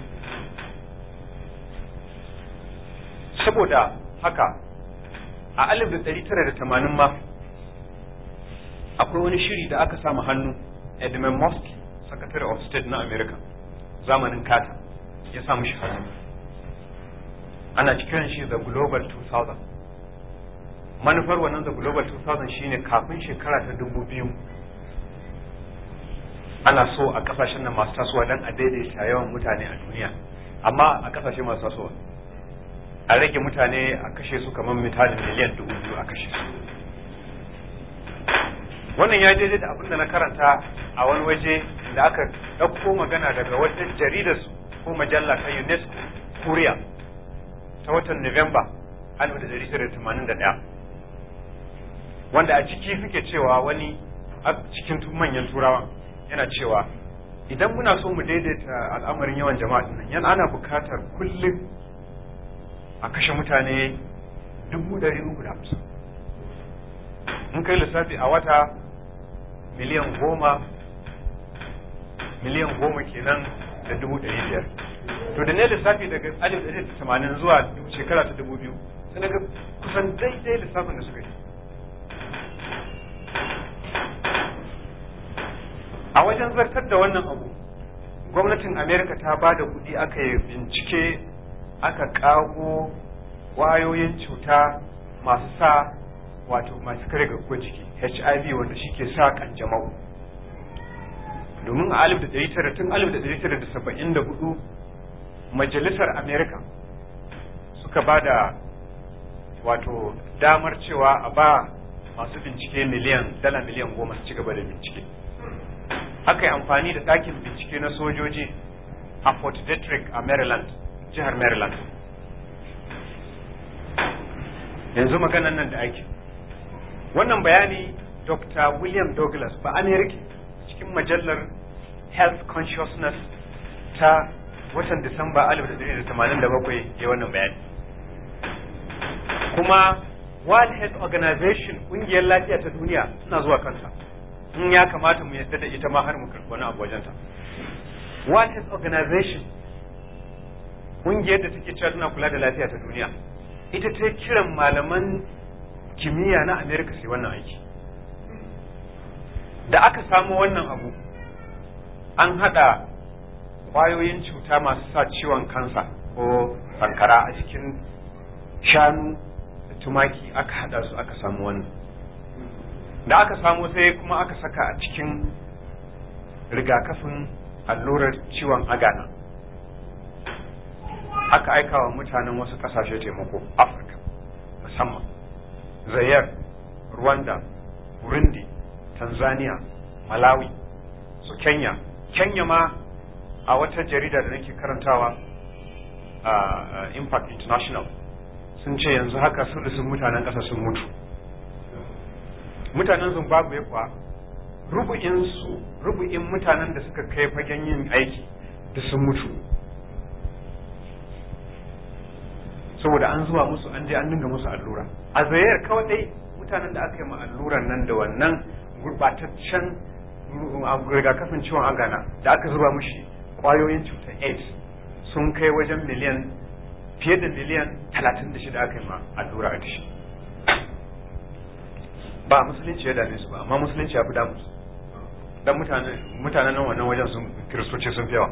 saboda haka a alif da ɗari tara da tamanin ma akwai wani shiri da aka samu hannu edmund Muskie secretary of state na america zamanin kata ya samu shi hannu ana cikin shi the global 2000 manufar wannan the global 2000 shine kafin shekara ta dubu biyu ana so a kasashen nan masu tasowa don a daidaita yawan mutane a duniya amma a kasashe masu tasowa a rage mutane a kashe su kamar mitalin miliyan dubu biyu a kashe su wannan ya daidai da abin da na karanta a wani waje da aka ɗauko magana daga wata jaridar ko majalla ta unesco kuriya ta watan Nuwamba 1981 wanda a ciki suke cewa wani a cikin manyan turawa yana cewa idan muna so mu daidaita al'amarin yawan jama'a nan yana ana bukatar kullum a kashe mutane dubu ɗari uku da hamsin in kai lissafi a wata miliyan goma miliyan goma kenan da dubu ɗari biyar to da ne lissafi daga alif ɗari da tamanin zuwa shekara ta dubu biyu sai daga kusan daidai lissafin da suka yi a wajen zartar da wannan abu gwamnatin amerika ta ba da kuɗi aka yi bincike aka ƙago ƙwayoyin cuta masu sa wato masu kare garkuwar jiki hiv wanda shi ke sa kanjamau domin a alif da ɗari tara tun alif da ɗari tara da saba'in da hudu majalisar amerika suka ba da wato damar cewa a ba masu bincike miliyan dala miliyan goma su ci gaba da bincike aka yi amfani da ɗakin bincike na sojoji a fort detrick a maryland jihar maryland yanzu maganan nan da ake wannan bayani dr william douglas ba amerika cikin majallar health consciousness ta watan disamba 1987 ya wannan bayani kuma world health organization ƙungiyar lafiya ta duniya suna zuwa kansa in ya kamata mu yadda da ita ma har mu karɓi wani abu wajenta world health organization ƙungiyar da take cewa tana kula da lafiya ta duniya ita ta kiran malaman kimiyya na america sai wannan aiki da aka samu wannan abu an haɗa ƙwayoyin cuta masu sa ciwon kansa ko sankara a cikin shanu da tumaki aka haɗa su aka samu wannan da aka samu sai kuma aka saka a cikin rigakafin allurar ciwon agana aka aika wa mutanen wasu kasashe taimako afirka musamman zayar rwanda burundi tanzania malawi su kenya kenya ma a wata jarida da nake karantawa a impact international sun ce yanzu haka sulusun mutanen ƙasa sun mutu mutanen zimbabwe kuwa rubu'in su rubu'in mutanen da suka kai fagen yin aiki da sun mutu saboda an zuwa musu an je an dinga musu allura a zayar kawai dai mutanen da aka yi ma alluran nan da wannan gurbataccen rigakafin ciwon agana da aka zuba mushi kwayoyin cutar aids sun kai wajen miliyan fiye da miliyan talatin da shida aka yi ma allura a dashi ba musulunci ya dame su ba amma musulunci ya fi damu su dan mutanen nan wannan wajen sun kiristoci sun fi yawa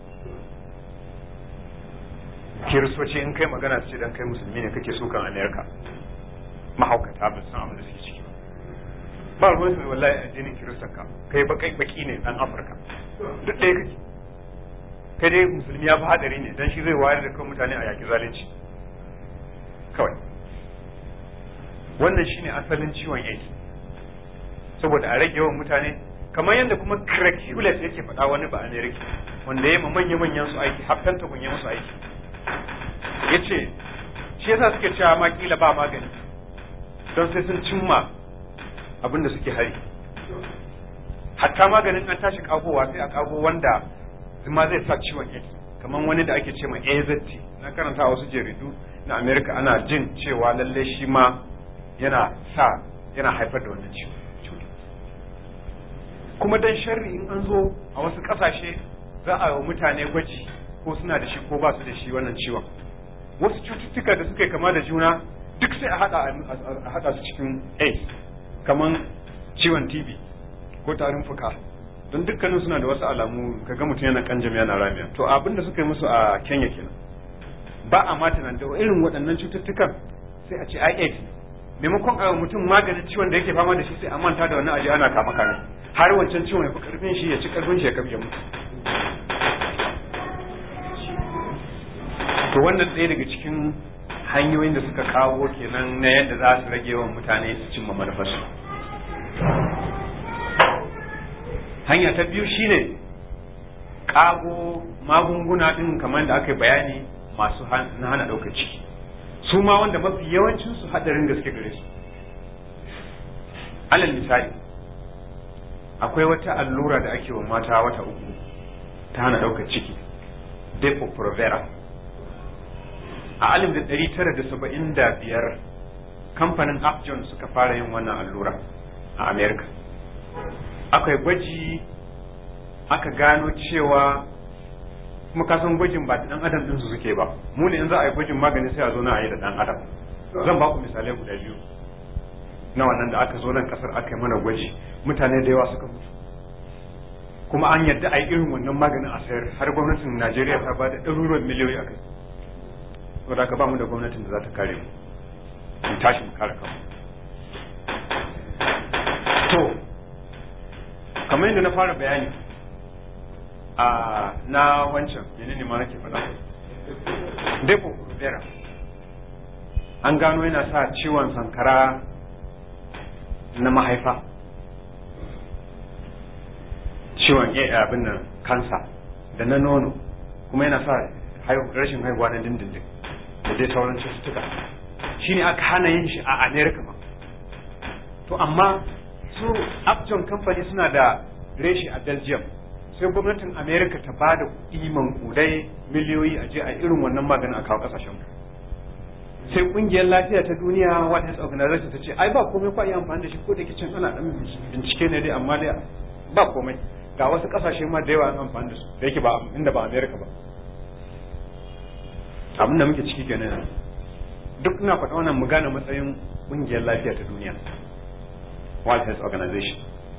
kiristoci in kai magana ce dan kai musulmi ne kake sukan amerika mahaukata ba san abin da suke ciki ba ruwan su wallahi addinin kiristan ka kai bakai baki ne dan afirka duk ɗaya kake kai dai musulmi ya fi hadari ne dan shi zai wayar da kan mutane a yaki zalunci kawai wannan shine asalin ciwon AIDS saboda a rage yawan mutane kamar yadda kuma Craig Hewlett yake faɗa wani ba America wanda ya yi manya manyan su aiki haftan ta ya musu aiki yace shi yasa suke cewa ma kila ba magani don sai sun cimma abin da suke hari hatta maganin an tashi kagowa sai a kago wanda ma zai sa ciwon AIDS kamar wani da ake ce ma AZT na karanta wasu jaridu na America ana jin cewa lalle shi ma yana sa yana haifar da wannan ciwo kuma dan sharri in an zo a wasu kasashe za a yi mutane gwaji ko suna da shi ko ba su da shi wannan ciwon wasu cututtuka da suka kama da juna duk sai a hada su cikin AIDS kamar ciwon TB ko tarin fuka don dukkanin suna da wasu alamu kaga mutum yana kanjam yana ramiya to abin da suka yi musu a Kenya kenan ba a mata nan da irin waɗannan cututtukan sai a ce ai AIDS maimakon a mutum maganin ciwon da yake fama da shi sai a manta da wannan aji ana kama kame har wancan ciwon ya fi karfin shi ya ci karfin shi ya kafe mutu to wannan ɗaya daga cikin hanyoyin da suka kawo kenan na yadda za su rage yawan mutane su cimma manufarsu hanya ta biyu shine ƙago magunguna ɗin kamar da aka yi bayani masu na hana ɗaukar ciki su ma wanda mafi yawancin su hadarin gaske gare su alal misali akwai wata allura da ake wa mata wata uku ta hana ɗaukar ciki depo provera a alif da ɗari tara da saba'in da biyar kamfanin upjohn suka fara yin wannan allura a america akwai gwaji aka gano cewa kuma ka san gwajin ba da dan adam din su suke ba mu ne in za a yi gwajin magani sai a zo na a yi da dan adam zan ba ku misalai guda biyu na wannan da aka zo nan kasar aka yi mana gwaji mutane da yawa suka mutu kuma an yadda a yi irin wannan maganin a sayar har gwamnatin Najeriya ta ba da ɗaruruwan miliyoyi a kai saboda haka ba mu da gwamnatin da za ta kare mu mu tashi mu kare kanmu to kamar yadda na fara bayani a na wancan menene ma nake faɗa depo rubera an gano yana sa ciwon sankara na mahaifa ciwon abin nan kansa da na nono kuma yana sa rashin haihuwa na dindindin da dai sauran cututtuka shine aka hana yin shi a america ma to amma su upjohn company suna da reshi a belgium sai gwamnatin america ta ba da iman kudai miliyoyi a je a irin wannan maganin a kawo kasashen sai kungiyar lafiya ta duniya world health organization ta ce ai ba komai kwa iya amfani da shi ko da ke can ana dan bincike ne dai amma dai ba komai ga wasu kasashe ma da yawa an amfani da su da yake ba inda ba america ba abin da muke ciki kenan duk ina faɗa wannan mu gane matsayin kungiyar lafiya ta duniya world health organization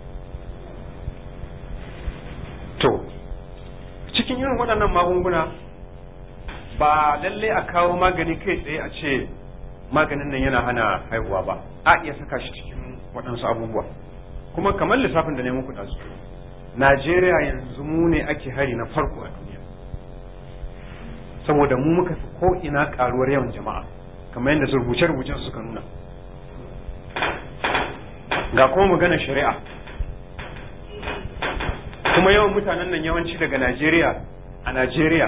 to cikin irin waɗannan magunguna ba lalle a kawo magani kai tsaye a ce maganin nan yana hana haihuwa ba a iya saka shi cikin waɗansu abubuwa kuma kamar lissafin da ne muku ɗazu najeriya yanzu mu ne ake hari na farko a duniya saboda mu muka fi ko ina ƙaruwar yawan jama'a kamar yadda rubuce-rubucen suka nuna ga kuma magana shari'a kuma yawan mutanen nan yawanci daga najeriya a najeriya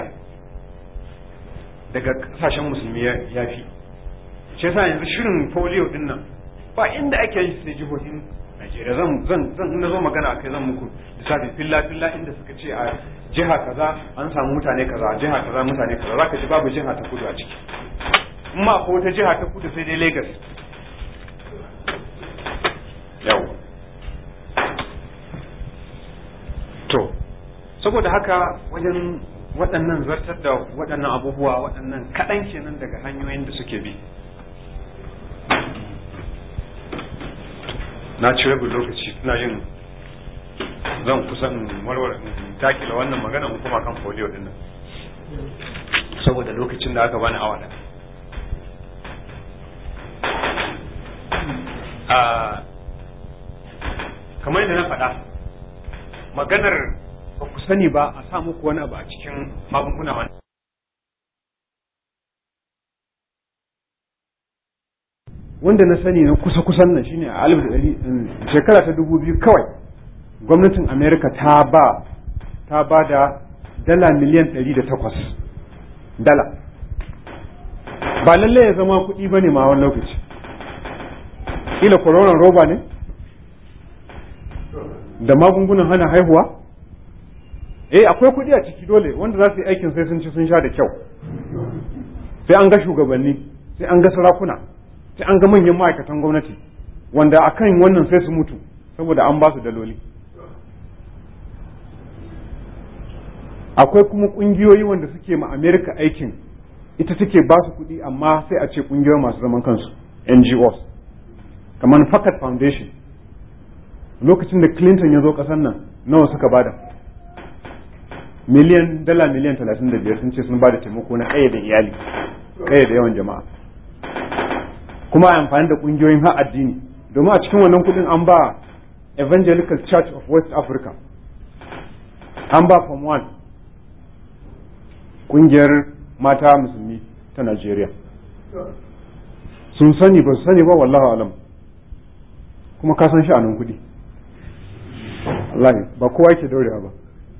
daga kasashen musulmi ya fi shi yasa yanzu shirin polio din nan ba inda ake yi sai jihohin Najeriya zan zan zan na zo magana akai zan muku lissafi filla filla inda suka ce a jiha kaza an samu mutane kaza a jiha kaza mutane kaza zaka ji babu jiha ta kudu a ciki in ma ko wata jiha ta kudu sai dai Lagos yau to saboda haka wajen waɗannan zartar da waɗannan abubuwa waɗannan kaɗan kenan daga hanyoyin da suke bi na ci rabin lokaci ina yin zan kusan warware takila wannan magana mu kuma kan folio din nan saboda lokacin da aka bani awa a kamar yadda na faɗa maganar ba ku sani ba a sa muku wani abu a cikin magunguna wani wanda na sani na kusa-kusan nan shine a alif da shekara ta dubu biyu kawai gwamnatin amerika ta ba ta ba da dala miliyan ɗari da takwas dala ba lalle ya zama kuɗi ba ne ma wani lokaci ila koronan roba ne da magungunan hana haihuwa eh akwai kuɗi a ciki dole wanda za su yi aikin sai sun ci sun sha da kyau sai an ga shugabanni sai an ga sarakuna sai an ga manyan ma'aikatan gwamnati wanda akan wannan sai su mutu saboda an ba su daloli akwai kuma ƙungiyoyi wanda suke ma amerika aikin ita take ba su kuɗi amma sai a ce ƙungiyoyi masu zaman kansu ngos kamar fakat foundation lokacin da clinton ya zo ƙasar nan nawa suka bada miliyan dala miliyan talatin da biyar sun ce sun bada taimako na ƙayyade iyali ƙayyade yawan jama'a kuma a amfani da ƙungiyoyin har addini domin a cikin wannan kuɗin an ba evangelical church of west africa an ba form one ƙungiyar mata musulmi ta najeriya sun sani ba su sani ba wallahu alam kuma ka san sha'anin kuɗi wallahi ba kowa yake daurewa ba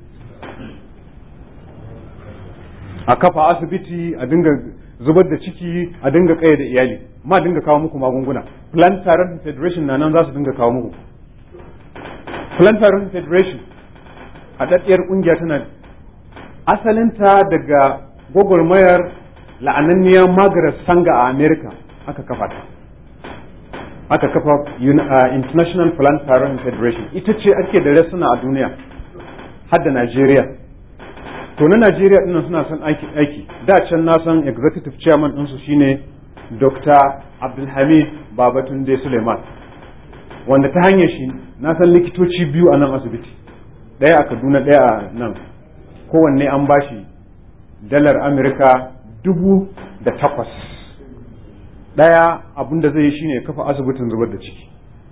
a kafa asibiti a dinga zubar da ciki a dinga kayyade iyali ma dinga kawo muku magunguna Planned Parenthood Federation na nan za su dinga kawo muku Planned Parenthood Federation a daɗiyar ƙungiya tana asalinta daga gwagwarmayar la'ananniyar Margaret Sanga a America aka kafa ta aka kafa International Planned Parenthood Federation ita ce ake da rasuna a duniya har da Najeriya to na Najeriya dinnan suna son aiki aiki da can na san executive chairman ɗinsu shine Dr. Abdulhamid Babatunde Suleiman wanda ta hanyar shi na san likitoci biyu a nan asibiti ɗaya a Kaduna ɗaya a nan kowanne an bashi dalar Amurka dubu da takwas ɗaya abin da zai yi shine kafa asibitin zubar da ciki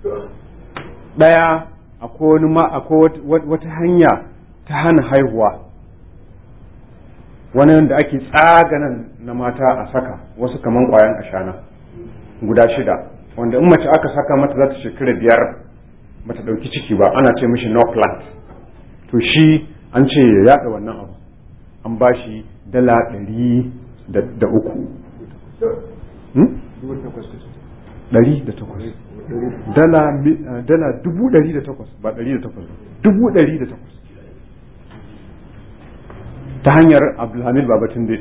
ɗaya akwai wata hanya ta hana haihuwa wani wanda ake tsaganan na mata a saka wasu kaman kwayan ashana guda shida wanda in mace aka saka mata za ta shekara biyar bata ɗauki ciki ba ana ce mishi no plant to shi an ce ya yada wannan abu an ba shi dala ɗari da uku ɗari da takwas dala dubu ɗari da takwas ba ɗari da takwas dubu ɗari da takwas ta hanyar abdulhamid babatunde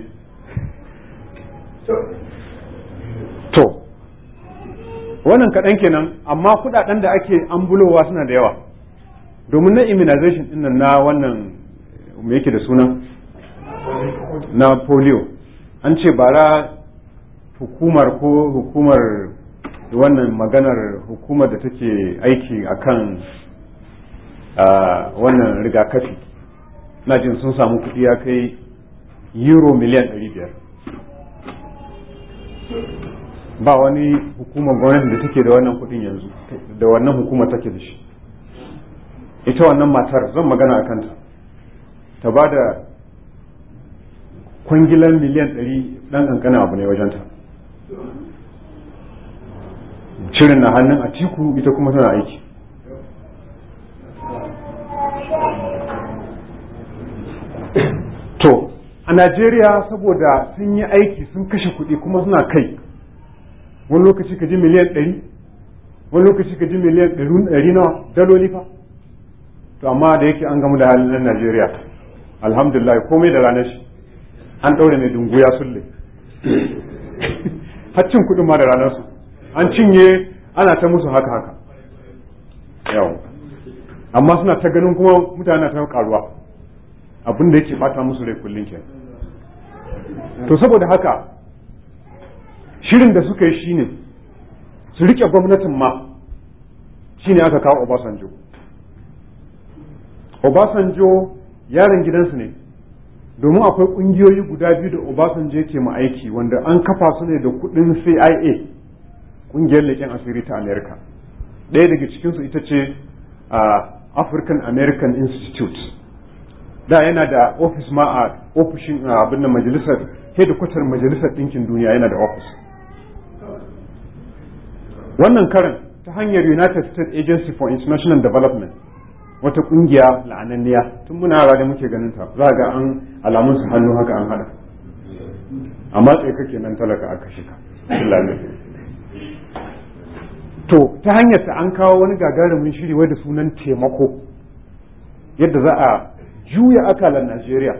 to wannan kaɗan kenan amma kuɗaɗen da ake ambulowa suna da yawa domin na immunization ɗin nan na wannan me yake da suna na polio an ce bara hukumar ko hukumar wannan maganar hukumar da take aiki akan wannan rigakafi na jin sun samu kuɗi ya kai euro miliyan 500 ba wani hukumar gwamnati da take da wannan kudin yanzu da wannan hukumar take da shi ita wannan matar zan magana a kanta ta ba da kwangilan miliyan ɗari ɗan ƙanƙanin abu ne wajenta shirin na hannun a tiku ita kuma tana aiki to a najeriya saboda sun yi aiki sun kashe kuɗi kuma suna kai wani lokaci ka ji miliyan ɗari wani lokaci ka ji miliyan ɗari nawa daloli fa to amma da yake an gamu da halin nan najeriya alhamdulillah komai da ranar shi an ɗaure mai dungu ya sulle haccin kuɗin ma da ranar su an cinye ana ta musu haka haka yau amma suna ta ganin kuma mutane ta karuwa abin da yake bata musu rai kullum ke to saboda haka shirin da suka yi shine su rike gwamnatin ma shine aka kawo Obasanjo Obasanjo yaron gidansu ne domin akwai kungiyoyi guda biyu da Obasanjo yake ma aiki wanda an kafa su ne da kudin CIA kungiyar leƙen asiri ta America ɗaya daga cikinsu ita ce African American Institute da yana da ofis ma a ofishin abin da majalisar hedikwatar majalisar ɗinkin duniya yana da ofis wannan karin ta hanyar United States Agency for International Development wata kungiya la'ananniya tun muna yara da muke ganin ta za ga an alamun su hannu haka an hada amma tsaye kake nan talaka aka shika to ta hanyar ta an kawo wani gagarumin shiri wai da sunan taimako yadda za a juya akalan Najeriya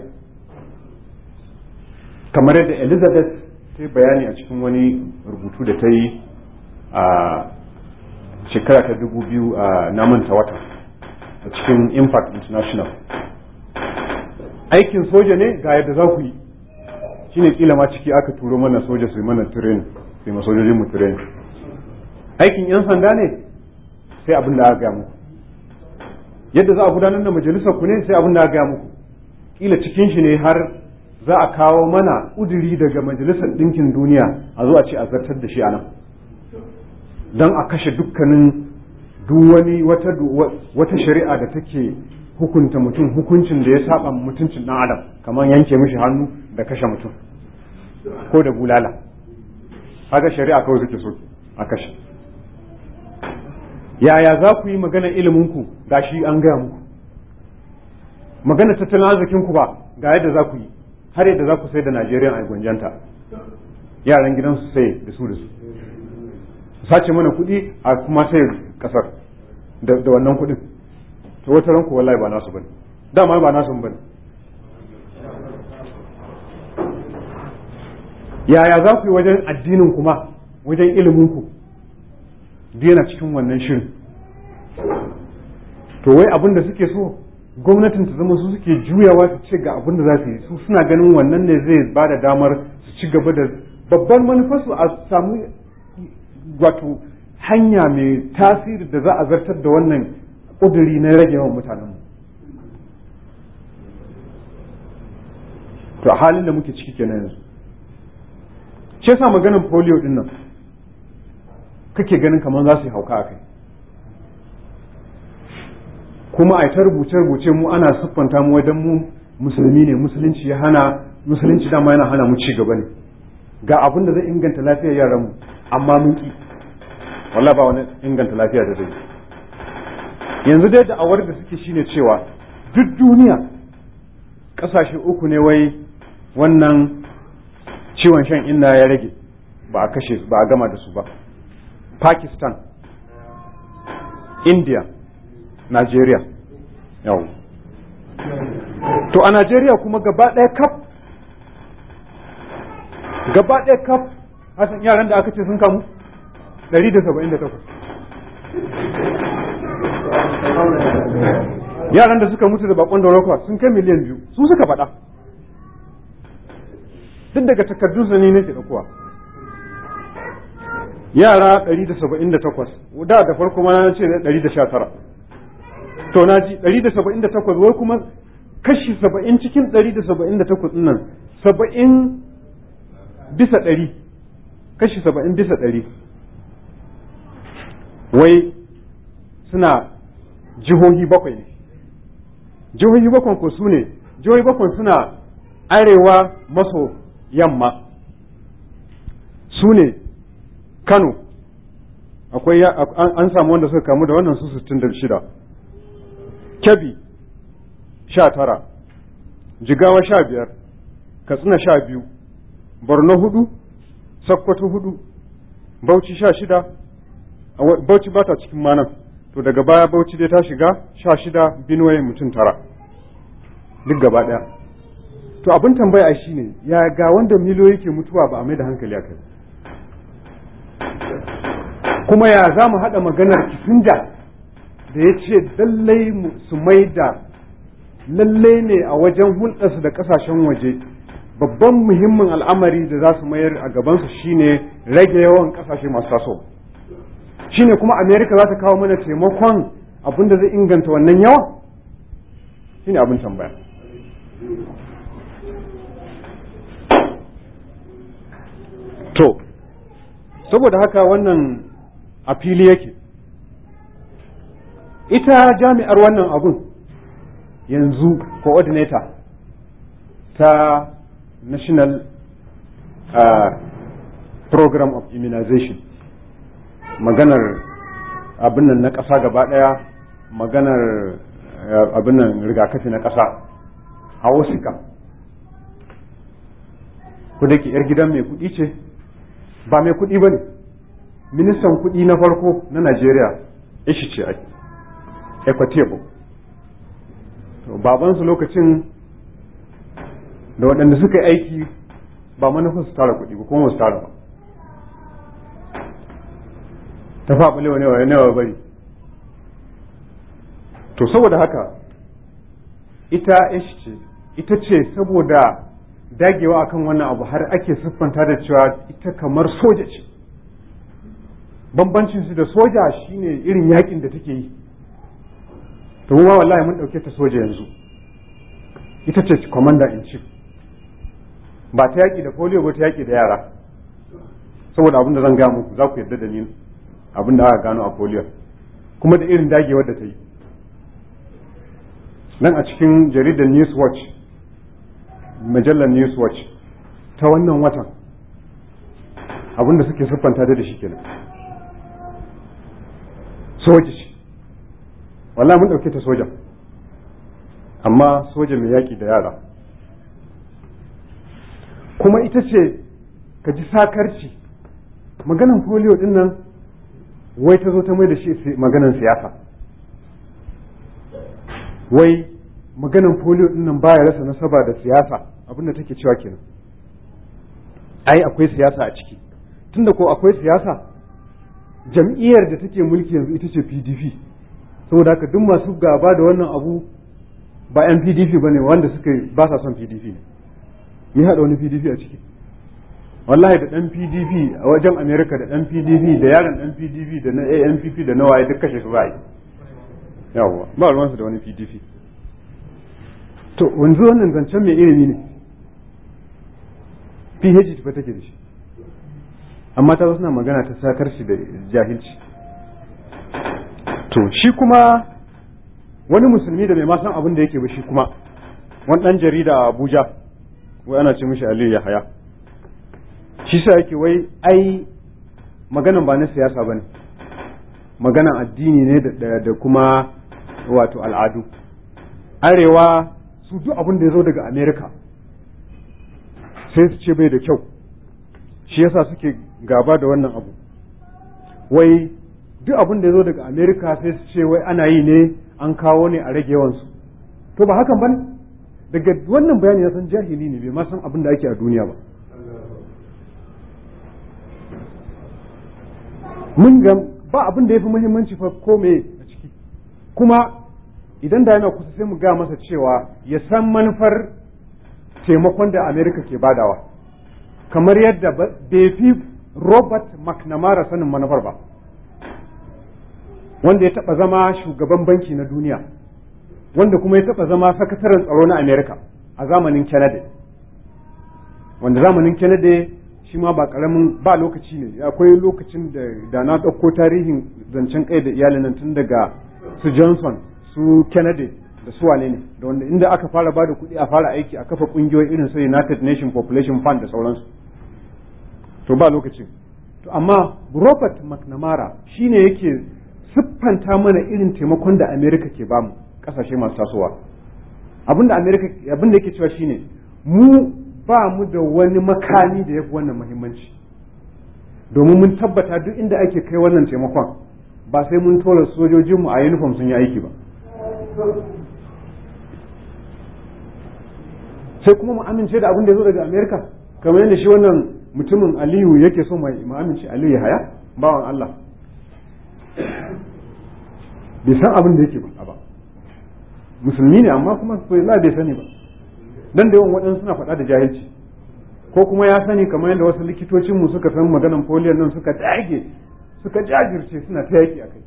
kamar yadda Elizabeth ta bayani a cikin wani rubutu da ta yi a shekara ta dubu biyu a namanta wata a cikin impact international aikin soja ne ga yadda za ku yi shine kila ma ciki aka turo mana soja su yi mana train su yi sojojin mu train aikin yan sanda ne sai abin da aka gaya muku yadda za a gudanar da majalisar ku ne sai abin da aka gaya muku kila cikin shi ne har za a kawo mana udiri daga majalisar ɗinkin duniya a zo a ce a zartar da shi a nan don a kashe dukkanin duk wani wata wata shari'a da take hukunta mutum hukuncin da ya saba mutuncin dan adam kamar yanke mishi hannu da kashe mutum ko da bulala haka shari'a kawai suke so a kashe yaya za ku yi magana iliminku ga shi an gaya muku magana tattalin arzikinku ba ga yadda za ku yi har yadda za ku sai da najeriya a gwanjanta yaran gidansu sai da su da su sace mana kuɗi a kuma sai kasar da wannan kuɗin to wata ranku wallahi ba nasu bane dama ba nasu bane yaya za ku yi wajen addinin kuma wajen ilimin ku yana cikin wannan shirin to wai abin da suke so gwamnatin ta zama su suke juyawa su ce ga abin da za su yi su suna ganin wannan ne zai ba da damar su ci gaba da babban manufarsu a samu wato hanya mai tasiri da za a zartar da wannan ƙuduri na rage yawan mutanenmu to a halin da muke ciki kenan yanzu shi yasa maganin polio din nan kake ganin kamar za su yi hauka a kai kuma a ta rubuce-rubuce mu ana siffanta mu wajen mu musulmi ne musulunci ya hana musulunci dama yana hana mu ci gaba ne ga abin da zai inganta lafiyar yaranmu amma mun ki wallahi ba wani inganta lafiya da zai yanzu dai da awar da suke shine cewa duk duniya kasashe uku ne wai wannan ciwon shan inna ya rage ba a kashe ba a gama da su ba pakistan india nigeria yau to a nigeria kuma gaba ɗaya kaf gaba ɗaya kaf hasan yaran da aka ce sun kamu 178 yaran da suka mutu da bakon da rokwa sun kai miliyan biyu su suka faɗa duk daga takardun su ne nake ɗaukowa yara 178 da da farko ma na ce 119 to na ji 178 wai kuma kashi 70 cikin 178 nan 70 bisa 100 kashi saba'in bisa ɗari wai suna jihohi bakwai ne jihohi bakwai ko su ne jihohi bakwai suna arewa maso yamma su ne kano akwai an samu wanda suka kamu da wannan su 66 kebbi sha tara jigawa sha biyar katsina sha biyu borno hudu sokoto hudu bauchi sha shida bauchi ba ta cikin manan to daga baya bauchi dai ta shiga sha shida binuwaye mutum tara duk gaba daya to abin tambaya shi ne ya ga wanda miliyoyi ke mutuwa ba a mai da hankali a kai kuma ya za mu haɗa maganar kisinja da ya ce lallai su mai da lallai ne a wajen hulɗarsu da ƙasashen waje babban muhimmin al'amari da za su mayar a gabansu shine rage yawan ƙasashe masu taso shine kuma amerika za ta kawo mana taimakon abin da zai inganta wannan yawa shine abin tambaya to saboda haka wannan a fili yake ita jami'ar wannan abun yanzu coordinator ta national uh, program of immunization maganar abin nan na ƙasa gaba ɗaya maganar uh, abin nan rigakafi na ƙasa a osika ku da ke 'yar gidan mai kuɗi ce ba mai kuɗi ba ne ministan kuɗi na farko na najeriya ishi ce ai equitable babansu lokacin da waɗanda suka yi aiki ba manufin su tara kuɗi ba kuma su tara ba ta faɓa lewa ne wa bari to saboda haka ita ishi ce ita ce saboda dagewa akan wannan abu har ake siffanta da cewa ita kamar soja ce bambancin su da soja shine irin yakin da take yi to mu wallahi mun dauke ta soja yanzu ita ce commander in chief ba ta yaki da polio ba ta yaki da yara saboda abin da zan ga muku za ku yarda da ni abin da aka gano a polio kuma da irin dagewar da ta yi nan a cikin jaridar news watch majallar news watch ta wannan watan abin da suke siffanta da shi kenan soja ce wallahi mun ɗauke ta soja amma soja mai yaƙi da yara kuma ita ce ka ji sakarci maganan polio din nan wai ta zo ta mai da shi maganan siyasa wai maganan polio din nan baya rasa nasaba da siyasa abinda take cewa kenan ai akwai siyasa a ciki tunda ko akwai siyasa jam'iyyar da take mulki yanzu ita ce PDP saboda haka duk masu gaba da wannan abu ba yan PDP bane wanda suka ba sa son PDP ne me haɗa wani PDP a ciki wallahi da dan PDP a wajen America da dan PDP da yaron dan PDP da na ANPP da na waye duk kashe su ba yi yawwa ba ruwansu da wani PDP to wanzu wannan zancen mai ilimi ne PhD ba take da shi amma ta suna magana ta sakar shi da jahilci to shi kuma wani musulmi da mai ma san abin da yake ba shi kuma wani dan jarida a Abuja wai ana ce mishi Aliyu Yahaya shi sa yake wai ai maganan ba na siyasa bane maganan addini ne da kuma wato al'adu arewa su duk abin da ya zo daga amerika sai su ce bai da kyau shi yasa suke gaba da wannan abu wai duk abin da ya zo daga amerika sai su ce wai ana yi ne an kawo ne a rage yawansu to ba hakan bane daga wannan bayani ya san jahili ne bai ma san abin da ake a duniya ba mun ga ba abin da ya fi muhimmanci fa ko me a ciki kuma idan da yana kusa sai mu ga masa cewa ya san manufar taimakon da Amerika ke badawa kamar yadda bai fi Robert McNamara sanin manufar ba wanda ya taba zama shugaban banki na duniya wanda kuma ya taba zama sakataren tsaro na Amerika a zamanin Kennedy wanda zamanin Kennedy shi ma ba karamin ba lokaci ne akwai lokacin da da na ɗauko tarihin zancen kai da iyalin nan tun daga su Johnson su Kennedy da su wane ne da wanda inda aka fara ba da kuɗi a fara aiki a kafa ƙungiyoyi irin su United Nation Population Fund da sauransu to ba lokacin to amma Robert McNamara shine yake siffanta mana irin taimakon da America ke bamu kasashe masu tasowa abinda America abinda yake cewa shine mu ba mu da wani makami da yafi wannan muhimmanci domin mun tabbata duk inda ake kai wannan taimakon ba sai mun tora sojojinmu a uniform sun yi aiki ba sai kuma mu amince da abin da ya zo daga America kamar yadda shi wannan mutumin Aliyu yake so mai mu amince Aliyu ya haya bawan Allah bai san abin da yake ba ba musulmi ne amma kuma la bai sani ba dan da yawan waɗansu suna faɗa da jahilci ko kuma ya sani kamar yadda wasu likitocin mu suka san maganan polio nan suka dage suka jajirce suna ta yaki a kai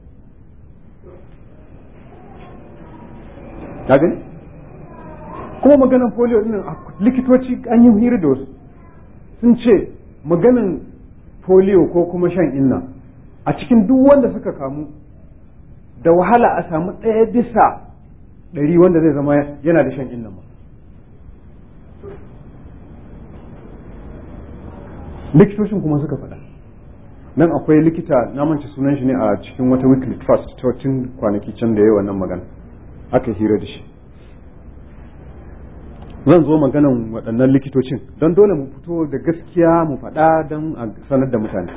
ka gani kuma maganan polio din likitoci an yi hira da wasu sun ce maganan polio ko kuma shan inna a cikin duk wanda suka kamu da wahala a samu ɗaya bisa ɗari wanda zai zama yana da shan inna ma likitocin kuma suka faɗa nan akwai likita na mance sunan shi ne a cikin wata weekly trust ta tun kwanaki can da ya wannan magana aka hira da shi zan zo maganan waɗannan likitocin don dole mu fito da gaskiya mu faɗa don a sanar da mutane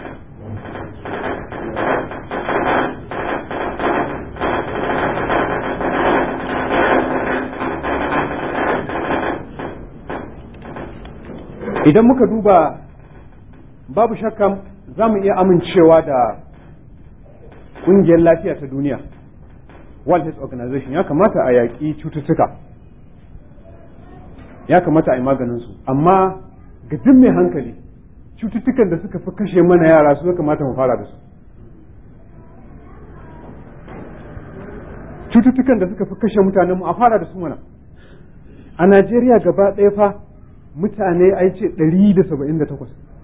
idan muka duba babu shakka za mu iya amincewa da ƙungiyar lafiya ta duniya World Health Organization ya kamata a yaƙi cututtuka ya kamata a yi maganinsu amma ga duk mai hankali cututtukan da suka fi kashe mana yara su ya kamata mu fara da su cututtukan da suka fi kashe mutanen mu a fara da su mana a Najeriya gaba ɗaya fa mutane ai ce 178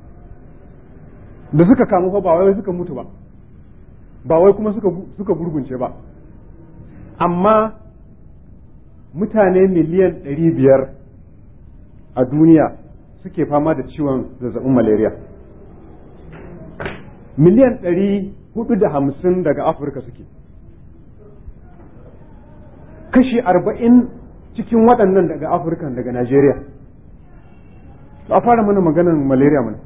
da suka kamu fa ba wai suka mutu ba ba wai kuma suka suka gurgunce ba amma mutane miliyan 500 a duniya suke fama da ciwon zazzabin malaria miliyan 450 daga afirka suke kashi 40 cikin waɗannan daga afirka daga najeriya a fara mana maganan malaria mana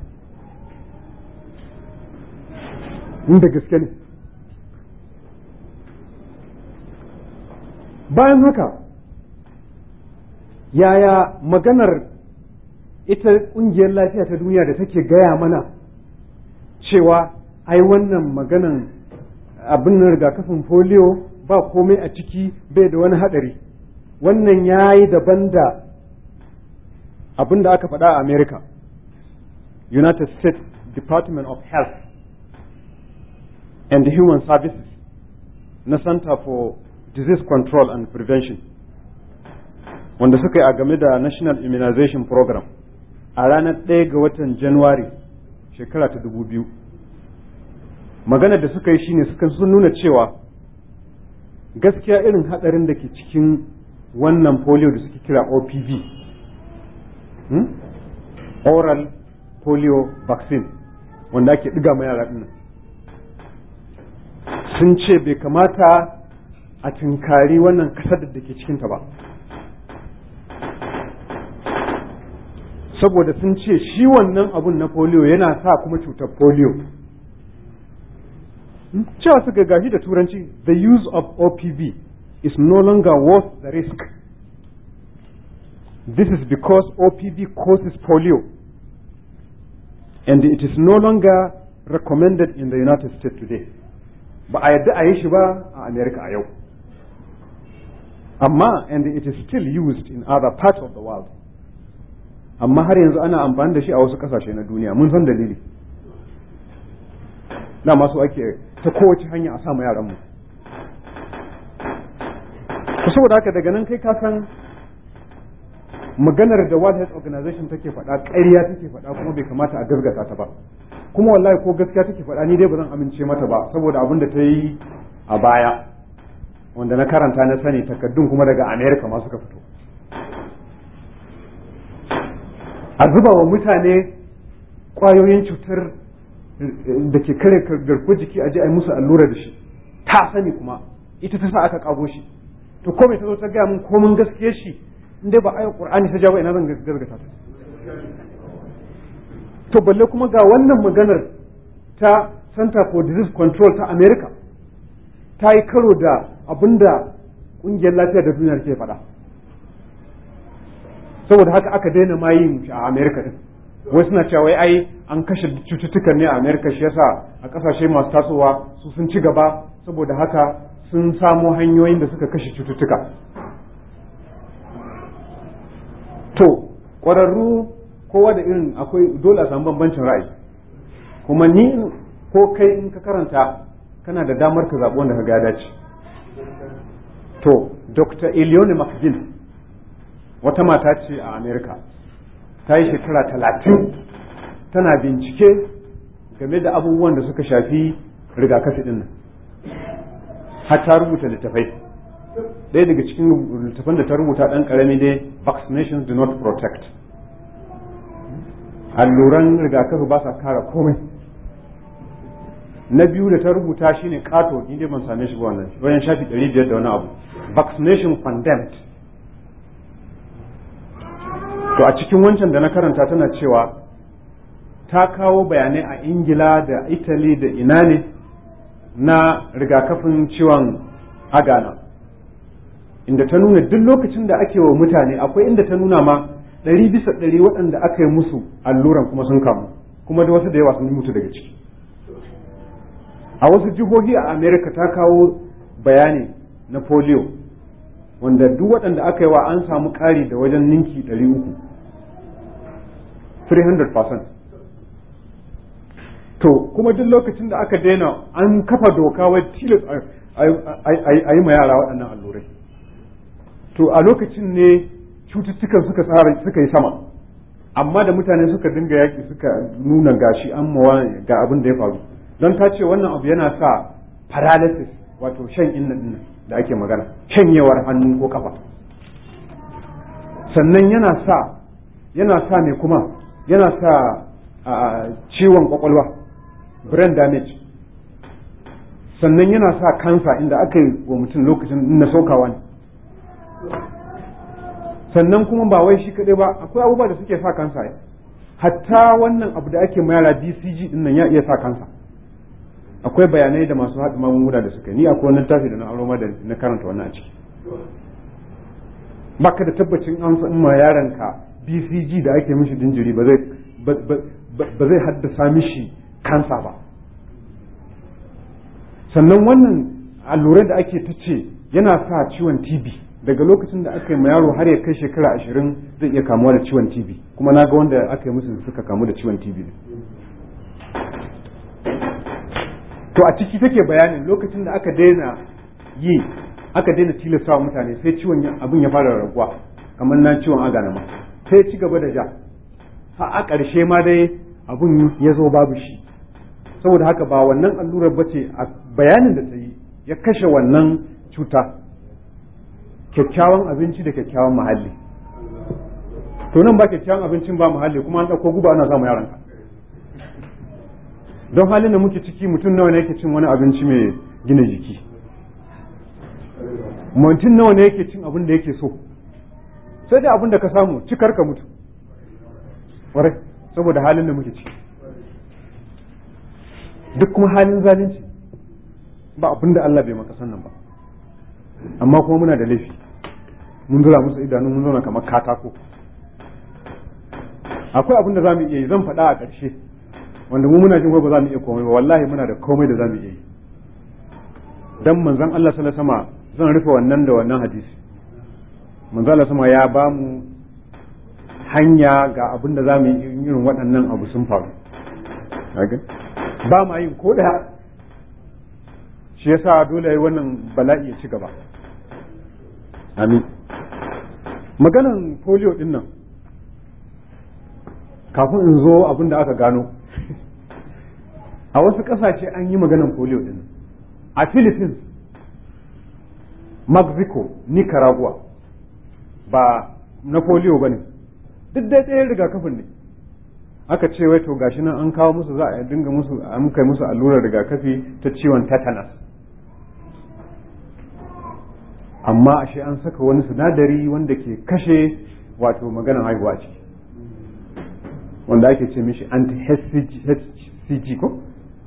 inda gaske ne bayan haka yaya maganar ita ƙungiyar lafiya ta duniya da take gaya mana cewa ai wannan maganan abin rigakafin polio ba komai a ciki bai da wani haɗari wannan ya yi daban da abin da aka faɗa a america united states department of health and human services na center for disease control and prevention wanda suka yi a game da national immunization program a ranar ɗaya ga watan january shekara ta dubu biyu maganar da suka yi shine suka sun nuna cewa gaskiya irin hadarin da ke cikin wannan polio da suke kira opv hmm? oral polio vaccine wanda ake ɗiga ma yara ɗin sun ce bai kamata a tunkari wannan kasar da ke cikinta ba saboda sun ce shi wannan abun na polio yana sa kuma cutar polio cewa suka gashi da turanci the use of opv is no longer worth the risk this is because opv causes polio and it is no longer recommended in the united states today ba a yadda a yi shi ba a america a yau amma and it is still used in other parts of the world amma har yanzu ana amfani da shi a wasu kasashe na duniya mun san dalili na masu ake ta kowace hanya a sama yaranmu ku saboda haka daga nan kai ka san maganar da World Health Organization take faɗa ƙarya take faɗa kuma bai kamata a gaskata ta ba kuma wallahi ko gaskiya take faɗa ni dai ba zan amince mata ba saboda abin da ta yi a baya wanda na karanta na sani takaddun kuma daga America ma suka fito a zuba wa mutane ƙwayoyin cutar da ke kare garkuwar jiki a je a yi musu allura da shi ta sani kuma ita ta sa aka kago shi to ko mai ta zo ta gaya min komin gaskiyar shi in dai ba ayar qur'ani ta jawo ina zan gargata ta to balle kuma ga wannan maganar ta Center for Disease Control ta America ta yi karo da abinda kungiyar lafiya da duniya ke faɗa saboda haka aka daina ma yin shi a America din wai suna cewa wai ai an kashe cututtukan ne a America shi yasa a kasashe masu tasowa su sun ci gaba saboda haka sun samo hanyoyin da suka kashe cututtuka to ƙwararru kowa da irin akwai dole a samu bambancin ra'ayi kuma ni ko kai in ka karanta kana da damar ka zaɓi wanda ka ga dace to dr elione mcgill wata mata ce a america ta yi shekara talatin tana bincike game da abubuwan da suka shafi rigakafi ɗin nan har ta rubuta littafai ɗaya daga cikin littafan da ta rubuta ɗan ƙarami dai vaccinations do not protect alluran rigakafi ba sa kara komai na biyu da ta rubuta shine kato ni dai ban same shi ba wannan bayan shafi ɗari biyar da wani abu vaccination condemned to a cikin wancan da na karanta tana cewa ta kawo bayanai a ingila da italy da ina ne na rigakafin ciwon agana inda ta nuna duk lokacin da ake wa mutane akwai inda ta nuna ma ɗari bisa ɗari waɗanda aka yi musu alluran kuma sun kamu kuma da wasu da yawa sun mutu daga ciki a wasu jihohi a america ta kawo bayani na polio wanda duk waɗanda aka yi wa an samu ƙari da wajen ninki ɗari uku 300% to kuma duk lokacin da aka daina an kafa doka wai tilas a yi ma yara waɗannan allurai to a lokacin ne cututtukan suka tsara suka yi sama amma da mutane suka dinga yaƙi suka nuna gashi an mawa ga abin da ya faru don ta ce wannan abu yana sa paralysis wato shan inna dinnan da ake magana shanyewar hannu ko kafa sannan yana sa yana sa ne kuma yana sa ciwon kwakwalwa brain damage sannan yana sa kansa inda aka yi wa mutum lokacin na saukawa ne sannan kuma ba wai shi kaɗai ba akwai abubuwa da suke sa kansa hatta wannan abu da ake mayara bcg din nan ya iya sa kansa akwai bayanai da masu haɗa magunguna da suka ni akwai wannan tafi da na aro da na karanta wannan a ciki baka da tabbacin an san ma yaronka bcg da ake mishi jinjiri ba zai ba zai haddasa mishi kansa ba sannan wannan allurai da ake ta ce yana sa ciwon tb daga lokacin da aka yi ma yaro har ya kai shekara ashirin zai iya kamuwa da ciwon tb kuma na ga wanda aka yi musu suka kamu da ciwon tb to a ciki take bayanin lokacin da aka daina yi aka daina tilasta wa mutane sai ciwon abin ya fara raguwa kamar na ciwon agana ma sai ci gaba da ja ha a ƙarshe ma dai abin ya zo babu shi saboda haka ba wannan allurar ba ce a bayanin da ta yi ya kashe wannan cuta kyakkyawan abinci da kyakkyawan muhalli to nan ba kyakkyawan abincin ba muhalli kuma an ɗauko guba ana samu yaranka don halin da muke ciki mutum nawa ne yake cin wani abinci mai gina jiki mutum nawa ne yake cin abin da yake so sai dai abin da ka samu cikar ka mutu ƙwarai saboda halin da muke ciki duk kuma halin zalunci ba abin da Allah bai maka sannan ba amma kuma muna da laifi mun zura musu idanu mun zauna kamar katako akwai abin da za mu iya yi zan faɗa a ƙarshe wanda mu muna jin ba za mu iya komai ba wallahi muna da komai da za mu iya yi dan manzon Allah sallallahu alaihi wasallam zan rufe wannan da wannan hadisi manzon Allah sama ya ba mu hanya ga abin da za mu yi irin waɗannan abu sun faru ba ma yin ko ɗaya shi yasa dole yi wannan bala'i ya ci gaba amin maganan polio din nan kafin in zo abin da aka gano a wasu ƙasashe an yi maganan polio din a philippines mexico nicaragua ba na polio ba ne duk dai ɗaya rigakafin ne aka ce wai to gashi nan an kawo musu za a dinga musu an kai musu allurar rigakafi ta ciwon tetanus amma ashe an saka wani sinadari wanda ke kashe wato maganan haihuwa ce wanda ake ce mishi anti-hcg ko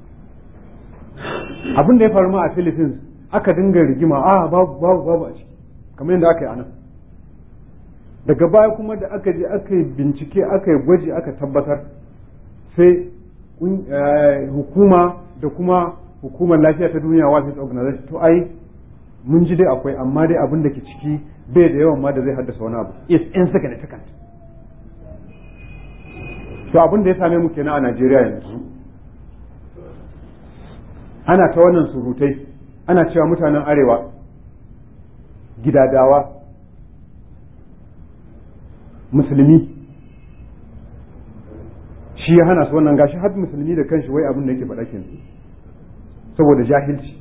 abin da ya faru ma a philippines aka dinga rigima a babu babu babu a ciki kamar yadda aka yi anan daga baya kuma da aka je aka yi bincike aka yi gwaji aka tabbatar sai hukuma da kuma hukumar lafiya ta duniya world organization to ai mun ji dai akwai amma dai abin da ke ciki bai da yawan ma da zai haddasa wani abu is insignificant to abin da ya same mu kenan a Najeriya yanzu ana ta wannan surutai ana cewa mutanen arewa gidadawa musulmi shi ya hana su wannan gashi har musulmi da kanshi wai abin da yake faɗa kenan saboda jahilci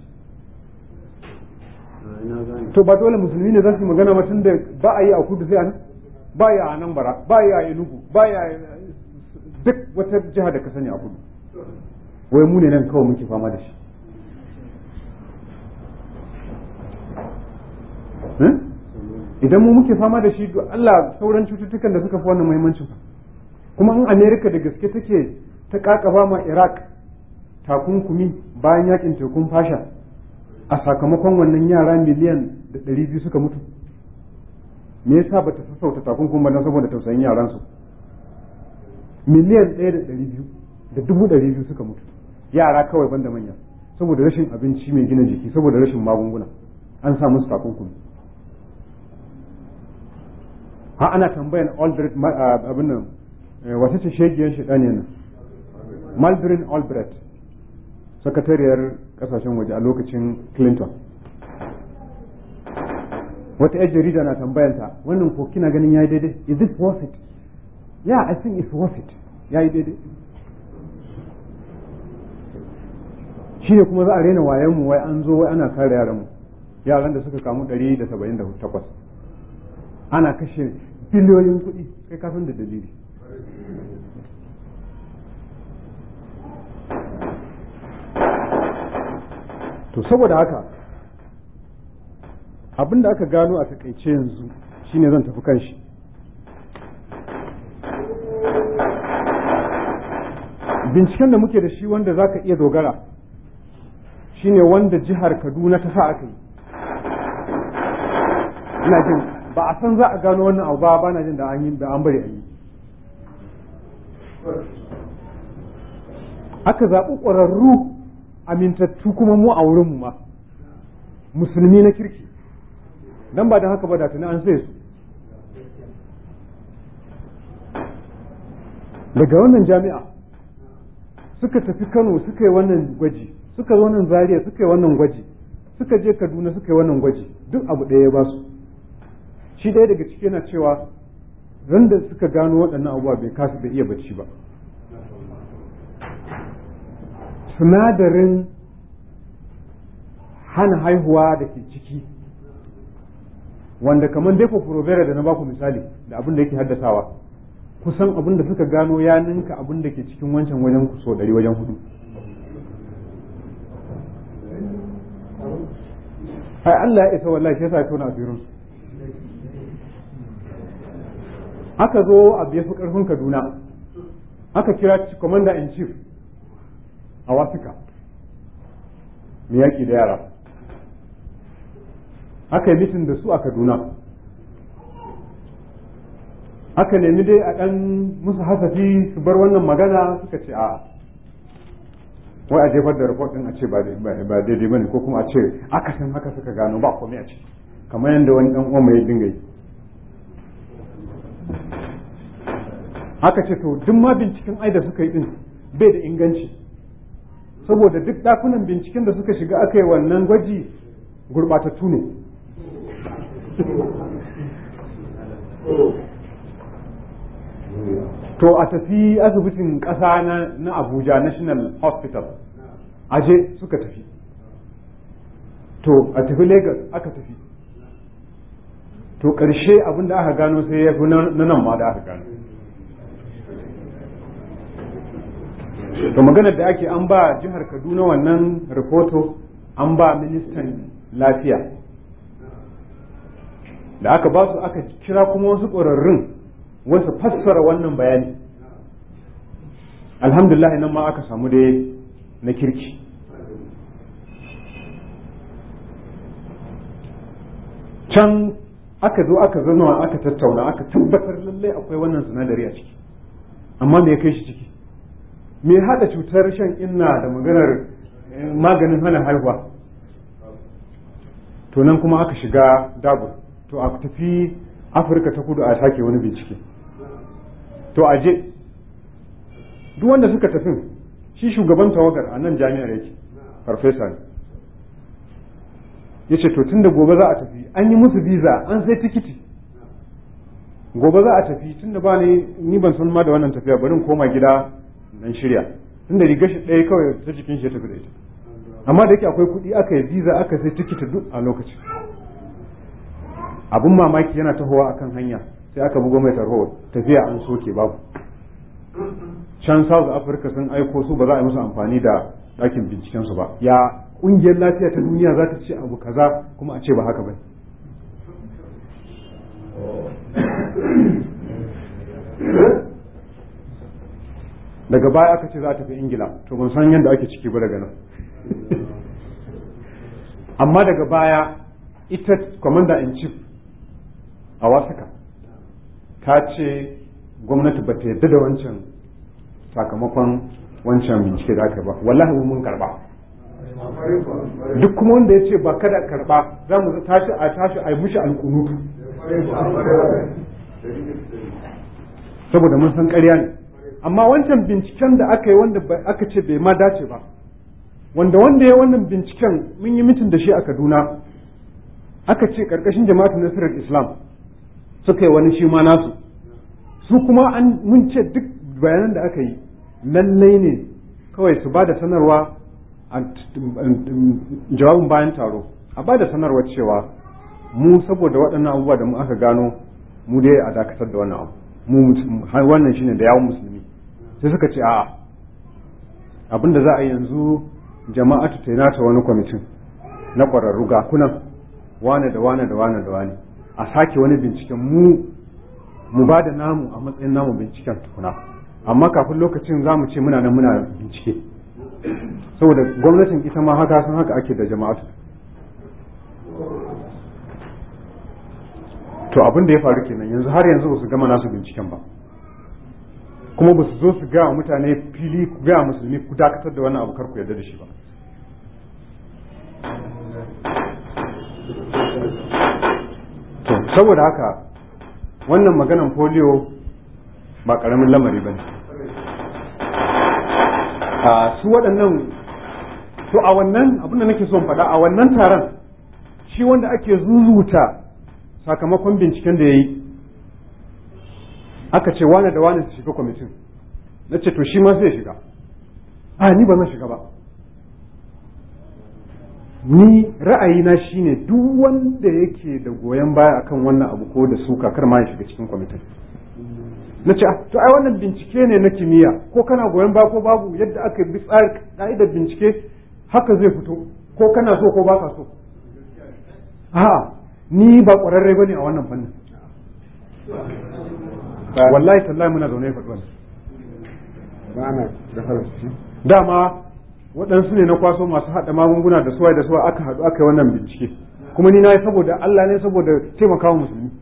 to ba dole musulmi ne za su yi magana ba tunda ba a yi a kudu sai a nan ba a yi a nan bara ba a yi a enugu ba a yi a duk wata jiha da ka sani a kudu wai mu ne nan kawai muke fama da shi idan mu muke fama da shi Allah sauran cututtukan da suka fi wannan muhimmancin kuma in Amerika da gaske take ta kakaba ma Iraq takunkumi bayan yakin tekun fasha a sakamakon wannan yara miliyan da ɗari biyu suka mutu me yasa ba ta sassauta takunkumi ba saboda tausayin yaransu miliyan ɗaya da ɗari biyu da dubu ɗari biyu suka mutu yara kawai banda manya saboda rashin abinci mai gina jiki saboda rashin magunguna an sa musu takunkumi ha ana tambayan Albert abin nan wata ce shegiyar shi ɗane nan Malbrin Albert sakatariyar kasashen waje a lokacin Clinton wata yar jarida na tambayanta wannan ko kina ganin yayi daidai is this worth it yeah I think it's worth it yayi daidai shi ne kuma za a rena wayan mu wai an zo wai ana kare yaran mu yaran da suka kamu 178 ana kashe biliyoyin kuɗi kai kafin da dalili to saboda haka abin da aka gano a takaice yanzu shine zan tafi kan shi binciken da muke da shi wanda za ka iya dogara shine wanda jihar kaduna ta sa aka yi ina jin ba a san za a gano wannan abu ba ba na jin da an yi da an bari a yi aka zaɓi ƙwararru amintattu kuma mu a wurinmu ma musulmi na kirki dan ba da haka ba da tuni an sai su daga wannan jami'a suka tafi kano suka yi wannan gwaji suka zo nan zaria suka yi wannan gwaji suka je kaduna suka yi wannan gwaji duk abu ɗaya ya ba su shi ɗaya daga ciki yana cewa ran da suka gano waɗannan abubuwa bai kasu da iya bacci ba sinadarin hana haihuwa da ke ciki wanda kamar depo provera da na baku misali da abin da yake haddasawa kusan abin da suka gano ya ninka abin da ke cikin wancan wajen so ɗari wajen hudu ai Allah ya isa wallahi sai sa tona asirin su aka zo a biya fi karfin Kaduna aka kira commander in chief a wasika mai yaƙi da yara aka yi mitin da su a kaduna aka nemi dai a ɗan musu hasafi su bar wannan magana suka ce a wai a jefar da report ɗin a ce ba daidai bane ko kuma a ce akasin haka suka gano ba komai a ciki kamar yadda wani ɗan uwan mai dinga yi aka ce to duk ma binciken ai da suka yi din bai da inganci saboda duk dakunan binciken da suka shiga aka yi wannan gwaji gurbatattu ne to a tafi asibitin ƙasa na abuja national hospital aje suka tafi to a tafi lagos aka tafi to ƙarshe abin da aka gano sai ya fi na nan ma da aka gano to maganar da ake an ba jihar kaduna wannan rahoto an ba ministan lafiya da aka ba su aka kira kuma wasu ƙwararrun wasu fassara wannan bayani alhamdulillah nan ma aka samu dai na kirki can aka zo aka zama aka tattauna aka tabbatar lallai akwai wannan sinadari a ciki amma me ya kai shi ciki me hada cutar shan inna da maganar maganin hana haihuwa to nan kuma aka shiga dagur to a tafi afirka ta kudu a sake wani bincike to a je duk wanda suka tafi shi shugaban tawagar a nan jami'ar yake farfesa ne ya ce to tunda gobe za a tafi an yi musu visa an sai tikiti gobe za a tafi tunda ba ni ni ban san ma da wannan tafiya bari in koma gida nan shirya tunda riga shi ɗaya kawai ta jikin shi ya tafi da ita amma da yake akwai kuɗi aka yi visa aka sai tikiti duk a lokacin abun mamaki yana tahowa akan hanya sai aka bugo mai tarho tafiya an soke babu can south africa sun aiko su ba za a yi musu amfani da ɗakin binciken su ba ya ƙungiyar lafiya ta duniya za ta ce abu kaza kuma a ce ba haka ba daga baya aka ce za ta fi ingila to ban san yadda ake ciki ba daga nan amma daga baya ita commander in chief a wasaka ta ce gwamnati ba ta yadda da wancan sakamakon wancan bincike da aka ba wallahi mun karba duk kuma wanda ya ce ba kada karba za mu tashi a tashi a yi mushi alkunutu saboda mun san ƙarya ne amma wancan binciken da aka yi wanda aka ce bai ma dace ba wanda wanda ya wannan binciken mun yi mitin da shi a kaduna aka ce ƙarƙashin jama'atu nasarar islam suka yi wani shi ma nasu su kuma an mun ce duk bayanan da aka yi lallai ne kawai su ba da sanarwa a jawabin bayan taro a ba da sanarwa cewa mu saboda waɗannan abubuwa da mu aka gano mu dai a dakatar da wannan abu mu wannan shine da yawon musulmi sai suka ce a'a abin da za a yi yanzu jama'atu ta nata wani kwamitin na ƙwararru ga kunan wane da wane da wane da wane a sake wani binciken mu mu ba da namu a matsayin namu binciken tukuna amma kafin lokacin za mu ce muna nan muna bincike saboda gwamnatin ita ma haka sun haka ake da jama'atu to abin da ya faru kenan yanzu har yanzu ba su gama nasu binciken ba kuma ba su zo su gaya mutane fili ku gaya musulmi ku dakatar da wannan abu kar ku yarda da shi ba to saboda haka wannan maganan polio ba karamin lamari ba ne su waɗannan to a wannan abin da nake son faɗa a wannan taron shi wanda ake zuzuta sakamakon binciken da ya yi aka ce wane da wane su shiga kwamitin na ce to shi ma zai shiga a ni ba zan shiga ba ni ra'ayina shine duk wanda yake da goyon baya akan wannan abu ko da suka kar ma ya shiga cikin kwamitin na ce to ai wannan bincike ne na kimiyya ko kana goyon baya ko babu yadda aka bi tsari ka'idar bincike haka zai fito ko kana so ko baka so a'a ni ba ƙwararre bane a wannan fannin wallahi tallahi muna zaune faɗi wannan dama waɗansu ne na kwaso masu haɗa magunguna da suwaye da suwa aka haɗu aka yi wannan bincike kuma ni na yi saboda Allah ne saboda taimakawa musulmi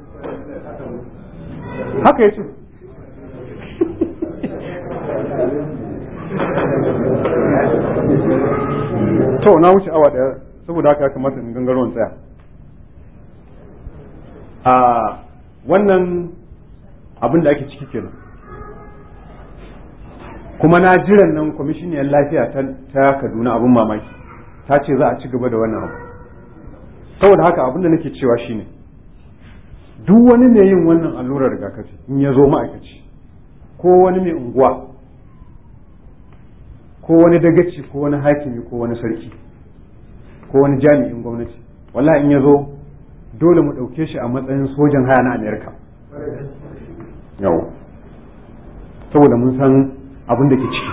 haka ya ce to na wuce awa ɗaya saboda haka ya kamata in gangaro in tsaya a wannan abin da ake ciki kenan kuma na jiran nan kwamishiniyar lafiya ta kaduna abin mamaki ta ce za a ci gaba da wannan abu saboda haka abin da nake cewa shine duk wani mai yin wannan allurar rigakafi in ya zo ma'aikaci ko wani mai unguwa ko wani dagaci ko wani hakimi ko wani sarki ko wani jami'in gwamnati wallahi in ya zo dole mu ɗauke shi a matsayin sojan haya na amerika yau saboda mun san abin da ke ciki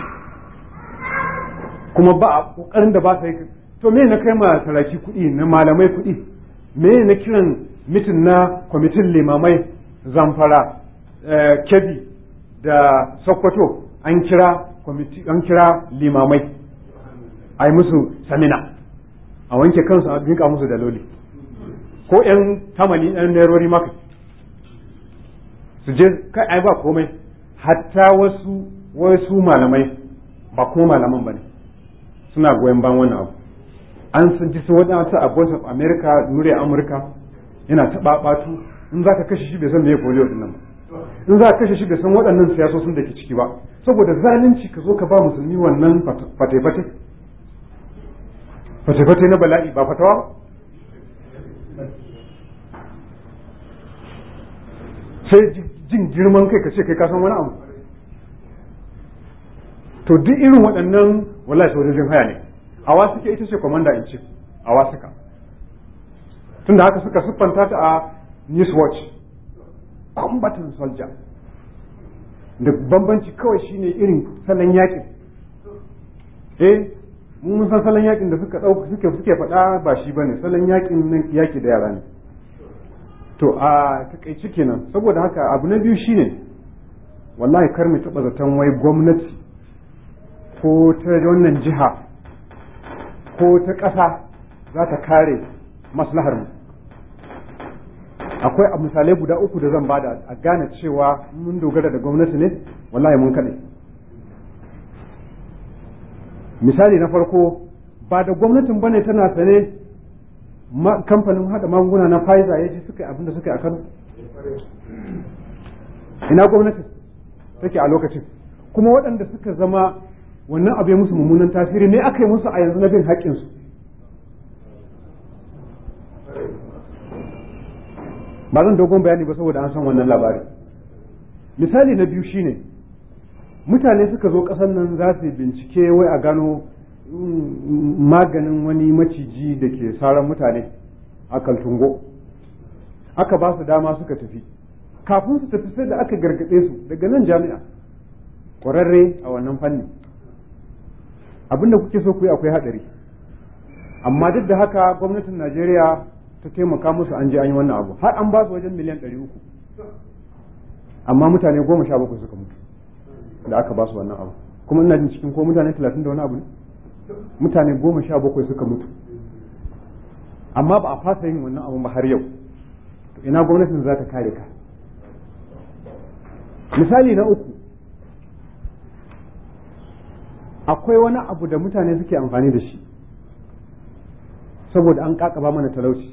kuma ba a ƙoƙarin da ba sa yi to me na kai ma saraki kuɗi na malamai kuɗi me na kiran mitin na kwamitin limamai zamfara kebi da sokoto an kira an kira limamai a yi musu samina a wanke kansu a dinka musu daloli ko yan tamali yan nerori maka su je kai ai ba komai hatta wasu wasu malamai ba kuma malaman ba ne suna goyon ban wannan abu an sun ji su waɗansu a voice of america nure amurka yana taɓa ɓatu in za ka kashe shi bai san me polio din nan ba in za ka kashe shi bai san waɗannan siyasosin da ke ciki ba saboda zalunci ka zo ka ba musulmi wannan fate-fate fate-fate na bala'i ba fatawa sai jin girman kai ka ce kai ka san wani abu to duk irin waɗannan wallahi sojojin haya ne awa suke ita ce commander in chief awa suka tunda haka suka siffanta ta a news watch combatant soldier da bambanci kawai shine irin salon yakin eh mun san salon yakin da suka dauka suke suke faɗa ba shi bane salon yakin nan yaki da yara ne to a takaici kenan saboda haka abu na biyu shine wallahi kar mu taba zaton wai gwamnati ko ta wannan jiha ko ta ƙasa za ta kare maslahar mu akwai a misalai guda uku da zan bada a gane cewa mun dogara da gwamnati ne wallahi mun kaɗai misali na farko ba da gwamnatin bane tana sane kamfanin hada magunguna na Pfizer ya ji suka yi abinda suka yi a Kano ina gwamnati take a lokacin kuma waɗanda suka zama wannan abu ya musu mummunan tasiri ne aka yi musu a yanzu na bin haƙƙinsu ba zan dogon bayani ba saboda an san wannan labari misali na biyu shine mutane suka zo ƙasar nan za su bincike wai a gano maganin wani maciji da ke saran mutane a kaltungo aka ba su dama suka tafi kafin su tafi sai da aka gargaɗe su daga nan jami'a ƙwararre a wannan fanni abinda kuke so ku yi akwai haɗari amma duk da haka gwamnatin najeriya ta taimaka musu an je an yi wannan abu har an ba su wajen miliyan ɗari uku amma mutane goma sha bakwai suka mutu da aka ba su wannan abu kuma ina jin cikin ko mutane talatin da wani abu ne mutane goma sha bakwai suka mutu amma ba a fasa yin wannan abu ba har yau ina gwamnatin za ta kare ka misali na uku akwai wani abu da mutane suke amfani da shi saboda an kakaba mana talauci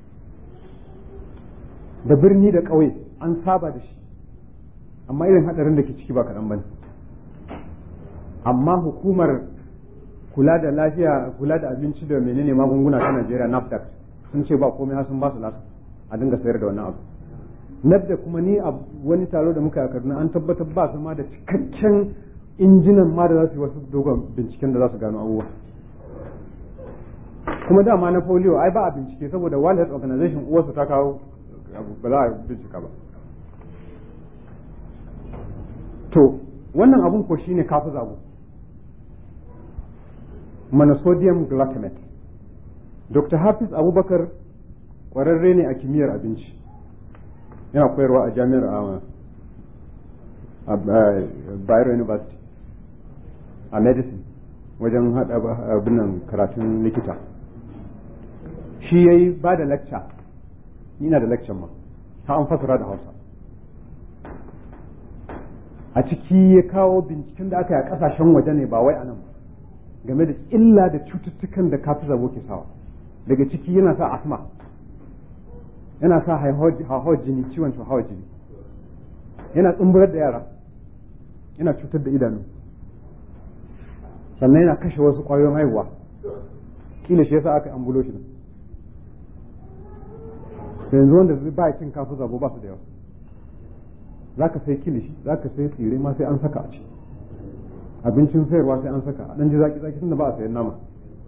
da birni da ƙauye an saba da shi amma irin haɗarin da ke ciki ba kaɗan ba ne amma hukumar kula da lafiya kula da abinci da menene magunguna ta Najeriya NAFDAC sun ce ba komai sun ba su lasu a dinga sayar da wannan abu NAFDAC kuma ni a wani taro da muka yi a Kaduna an tabbatar ba su ma da cikakken injinan ma da za su yi wasu dogon binciken da za su gano abubuwa kuma dama na polio ai ba a bincike saboda World Health Organization uwarsu ta kawo ba za a bincika ba to wannan abun ko shine kafu zabo monosodium glutamate dr hafiz abubakar kwararre ne a kimiyyar abinci yana koyarwa a jami'ar a bayero university a medicine wajen haɗa abinan karatun likita shi ya yi ba da lecture ina da lecture ma ta an fasara da hausa a ciki ya kawo binciken da aka yi a ƙasashen waje ne ba wai a nan ba game da illa da cututtukan da kafin zabo ke sawa daga ciki yana sa asma yana sa hauhawar jini ciwon hauhawar jini yana tsumburar da yara yana cutar da idanu sannan yana kashe wasu ƙwayoyin haihuwa kila shi yasa aka ambulo shi to yanzu wanda zai ba cin kafu zabo ba su da yawa za ka sai kilishi za ka sai tsire ma sai an saka a ciki abincin sayarwa sai an saka a ɗan ji zaki zaki tunda ba a sayan nama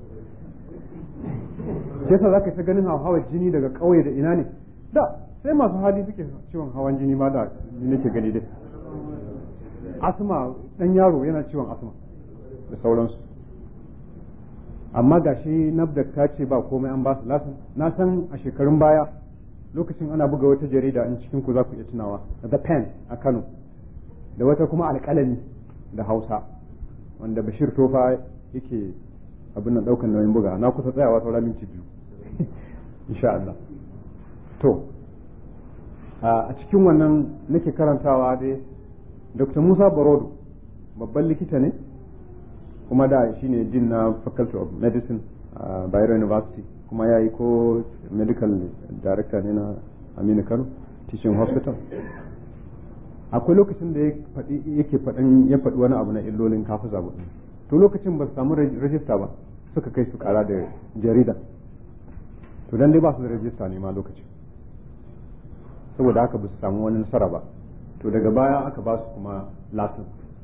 shi yasa za ka ta ganin hawan jini daga ƙauye da ina ne da sai masu hali suke ciwon hawan jini ma da nake gani dai asma ɗan yaro yana ciwon asma da sauransu amma gashi nafdak ta ce ba komai an ba su lasin na san a shekarun baya lokacin ana buga wata jarida in cikin ku za ku iya tunawa the pen a Kano da wata kuma alƙalami da Hausa wanda Bashir Tofa yake abin nan daukan nauyin buga na kusa tsayawa saura minti biyu insha Allah to a cikin wannan nake karantawa dai Dr. Musa Barodo babban likita ne kuma da shine din na Faculty of Medicine a Bayero University kuma ya yi ko medical director ne na Aminu Kano teaching hospital akwai lokacin da yake faɗin ya faɗi wani abu na illolin kafu zabu to lokacin ba su samu rajista ba suka kai su kara da jarida to dan dai ba su da rajista ne ma lokacin saboda haka ba su samu wani nasara ba to daga baya aka ba su kuma lasin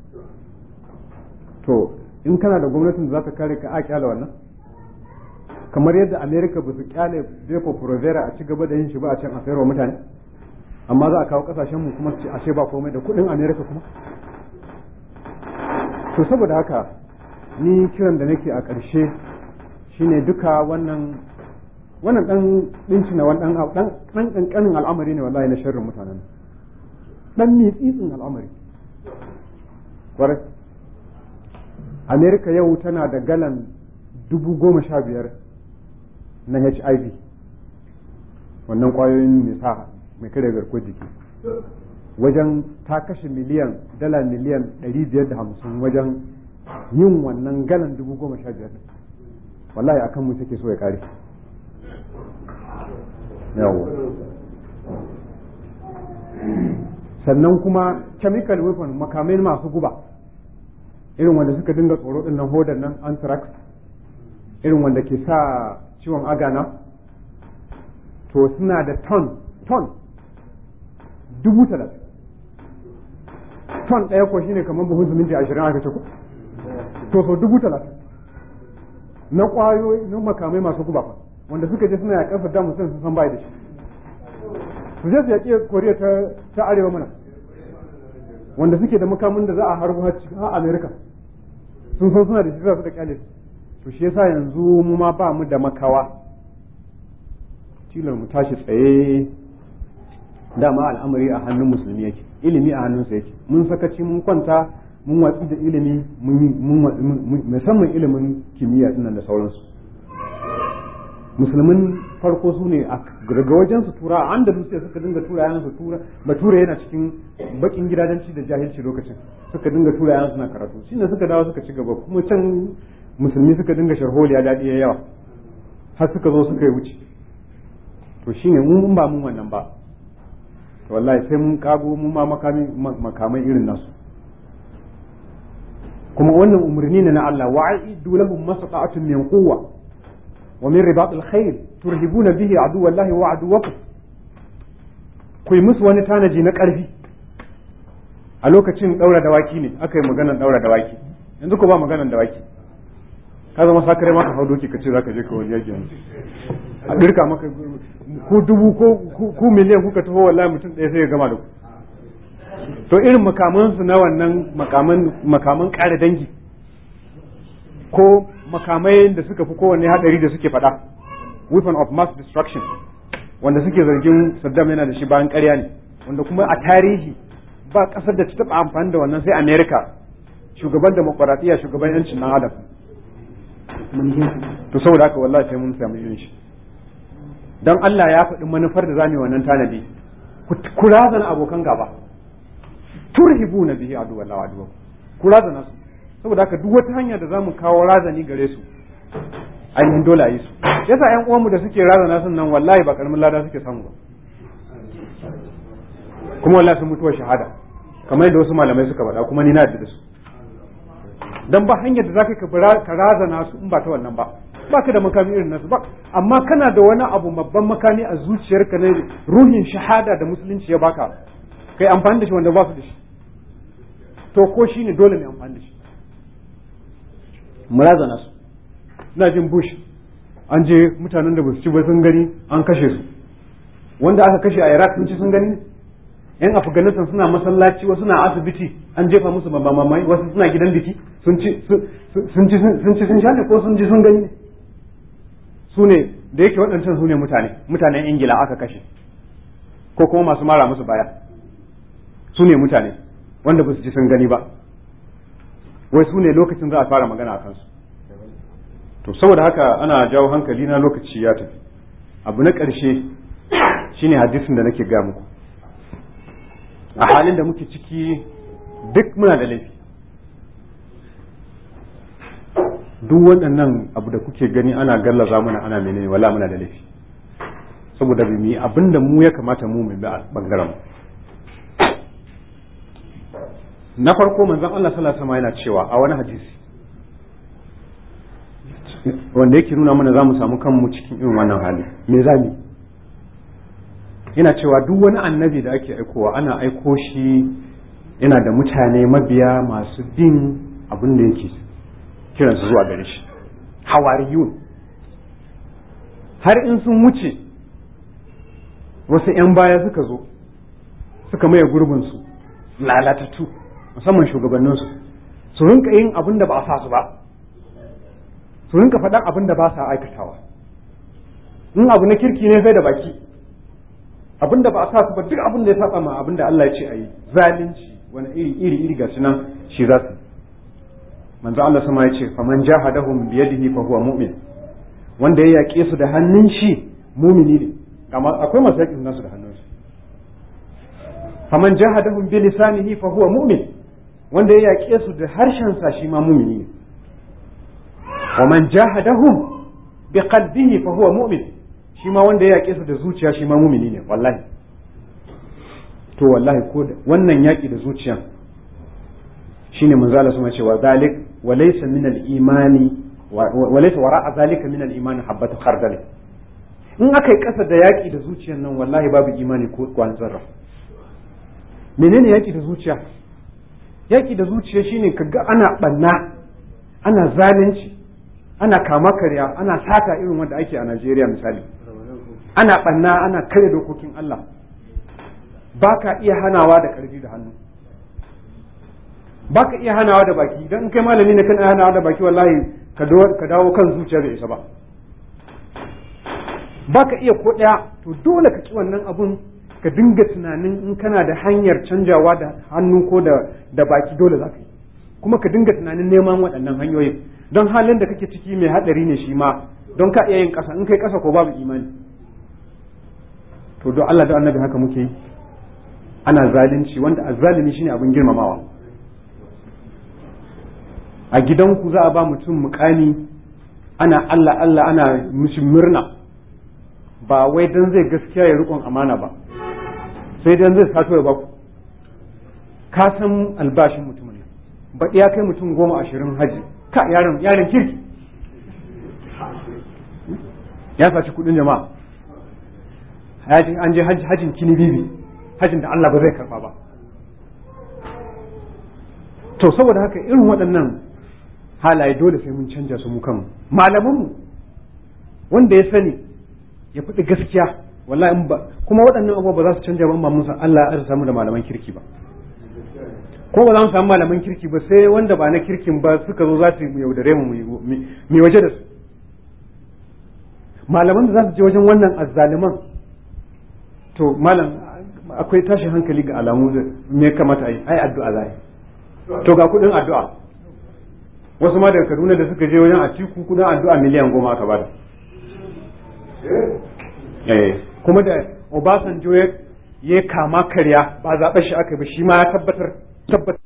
to in kana da gwamnatin da za ta kare ka a kyala wannan kamar yadda america ba su kyale depo provera a ci gaba da yin shi ba a can a sayarwa mutane amma za a kawo kasashen mu kuma su ashe ba komai da kudin america kuma to saboda haka ni kiran da nake a ƙarshe shine duka wannan wannan dan dinci na wannan dan dan kankanin al'amari ne wallahi na sharrin mutanen dan mitsitsin al'amari kwarai america yau tana da galan dubu goma sha biyar na hiv wannan kwayoyin mai sa mai kare garkuwar jiki wajen ta kashe miliyan dala miliyan ɗari biyar da hamsin wajen yin wannan galan dubu goma sha biyar wallahi a kan mu take so ya kare yawo sannan kuma chemical weapon makamai masu guba irin wanda suka dinga tsoro din nan hodar nan anthrax irin wanda ke sa ciwon agana to suna da ton ton dubu talatin ton ɗaya ko shine kamar buhun siminti ashirin aka ce ku to so dubu talatin na ƙwayoyi na makamai masu guba fa wanda suka je suna yaƙar Saddam Hussein sun san bai da shi su je su yaƙi Koriya ta ta arewa mana wanda suke da makamin da za a harbo har America sun san suna da shi za su da kyale to shi yasa yanzu mu ma ba mu da makawa tilar mu tashi tsaye dama al'amari a hannun musulmi yake ilimi a hannunsa yake mun sakaci mun kwanta mun watsi da ilimi musamman ilimin kimiyya dinnan da sauransu musulmin farko su ne a daga wajen su tura a andalus sai suka dinga tura yan su tura bature yana cikin bakin gidajenci da jahilci lokacin suka dinga tura yan suna karatu shine suka dawo suka ci gaba kuma can musulmi suka dinga sharholiya daɗi ya yawa har suka zo suka yi wuce to shine mun ba mun wannan ba to wallahi sai mun kago mun ma makamai irin nasu kuma wannan umarni ne na Allah wa'idu lahum masata'atun min quwwa wa min ribatil khayl turhibuna bihi aduwallahi wa aduwakum ku yi musu wani tanaji na ƙarfi a lokacin daura dawaki ne aka yi maganar daura dawaki yanzu ko ba maganar dawaki ka zama sakare maka hau doki ka ce zaka je ka wani yaki yanzu a dirka maka ku dubu ko ku miliyan kuka taho wallahi mutum ɗaya sai ya gama da ku to irin makamansu na wannan makaman makaman ƙara dangi ko makamai da suka fi kowanne hadari da suke faɗa weapon of mass destruction wanda suke zargin Saddam yana da shi bayan ƙarya ne wanda kuma a tarihi ba ƙasar da ta taɓa amfani da wannan sai America shugaban demokuraɗiyya shugaban yancin nan adam to saboda haka wallahi sai mun samu irin shi don Allah ya faɗi manufar da zamu yi wannan tanadi ku razana abokan gaba turhibuna bihi adu wallahi adu ku razana su saboda haka duk wata hanya da zamu kawo razani gare su ainihin dole a yi su yasa ƴan uwanmu da suke razana sun nan wallahi ba karamin lada suke samu ba kuma wallahi sun mutuwa shahada kamar yadda wasu malamai suka faɗa kuma ni na yarda da su dan ba hanyar da zaka ka razana su in ba ta wannan ba baka da makami irin nasu ba amma kana da wani abu babban makami a zuciyarka na ruhin shahada da musulunci ya baka kai amfani da shi wanda ba su da shi to ko shi ne dole ne amfani da shi murazana su ina jin bush an je mutanen da ba su ci ba sun gani an kashe su wanda aka kashe a iraq sun ci sun gani yan afghanistan suna masallaci wasu na asibiti an jefa musu mamamai wasu suna gidan biki sun ci sun ci sun sha ne ko sun ji sun gani ne su ne da yake waɗancan su ne mutane mutanen ingila aka kashe ko kuma masu mara musu baya su ne mutane wanda ba su ji sun gani ba wai su ne lokacin za a fara magana a kansu to saboda haka ana jawo hankali na lokaci ya tafi abu na ƙarshe shine hadisin da nake ga muku a halin da muke ciki duk muna da laifi duk waɗannan abu da kuke gani ana gallaza mana ana menene wala muna da laifi saboda mu yi abin da mu ya kamata mu mai bangaren mu na farko manzon Allah sallallahu alaihi wasallam yana cewa a wani hadisi wanda yake nuna mana za mu samu kanmu cikin irin wannan hali me za mu yana cewa duk wani annabi da ake aikowa ana aiko shi yana da mutane mabiya masu bin abin da yake kiransu zuwa gare shi hawariyun har in sun wuce wasu 'yan baya suka zo suka maye gurbinsu lalatattu musamman shugabanninsu su rinka yin abin da ba a sa su ba su rinka faɗan abin da ba sa aikatawa in abu na kirki ne sai da baki abin da ba a sa su ba duk abin da ya saba ma abin da Allah ya ce a yi zalunci wani iri iri iri ga nan shi za su manzo Allah sama ya ce faman jahadahum bi yadihi fa huwa mu'min wanda ya yaƙe su da hannun shi mumini ne amma akwai masu yaƙin nasu da hannun su faman jahadahum bi lisanihi fa huwa mu'min wanda ya yaƙe su da harshen sa shi ma mumini ne wa man jahadahum bi qalbihi fa huwa mu'min shi ma wanda ya yaƙe su da zuciya shi ma mumini ne wallahi to wallahi ko wannan yaƙi da zuciyan shine manzo Allah sama cewa zalik wa laysa min al-imani wa laysa wara'a zalika min al-imani habatu khardal in aka yi kasa da yaƙi da zuciyan nan wallahi babu imani ko kwan zarra menene yaƙi da zuciya yaƙi da zuciya shine kaga ana banna ana zalunci ana kama karya ana sata irin wanda ake a Najeriya misali ana banna ana kare dokokin Allah ba ka iya hanawa da ƙarfi da hannu ba ka iya hanawa da baki idan kai malami ne kana hanawa da baki wallahi ka dawo kan zuciya bai isa ba ba ka iya ko ɗaya to dole ka ki wannan abun ka dinga tunanin in kana da hanyar canjawa da hannu ko da da baki dole za ka yi kuma ka dinga tunanin neman waɗannan hanyoyin don halin da kake ciki mai haɗari ne shi ma don ka iya yin ƙasa in kai ƙasa ko babu imani to don Allah da annabi haka muke yi ana zalunci wanda azzalimi shine abin girmamawa a gidanku za a ba mutum mukami ana Allah Allah ana mishi murna ba wai dan zai gaskiya ya rikon amana ba sai dan zai sato ya baku ka san albashin mutumin nan ba ya kai mutum goma ashirin haji ka yaron yaron kirki ya saci kudin jama'a an je hajin kini bibi hajin da Allah ba zai karba ba to saboda haka irin waɗannan halaye dole sai mun canja su mu kanmu malamanmu wanda ya sani ya faɗi gaskiya wallahi in ba kuma waɗannan abubuwa ba za su canja ba mun san Allah ya samu da malaman kirki ba ko ba za mu samu malaman kirki ba sai wanda ba na kirkin ba suka zo za su yaudare mu mu waje da su malaman da za su je wajen wannan azzaliman to malam akwai tashin hankali ga alamu me kamata ai ai addu'a za to ga kudin addu'a wasu ma daga Kaduna da suka je wajen a ciku kudin addu'a miliyan goma aka bada eh kuma da Obasanjo ya kama karya ba zaɓe shi aka ba shi ma ya tabbatar tabbatar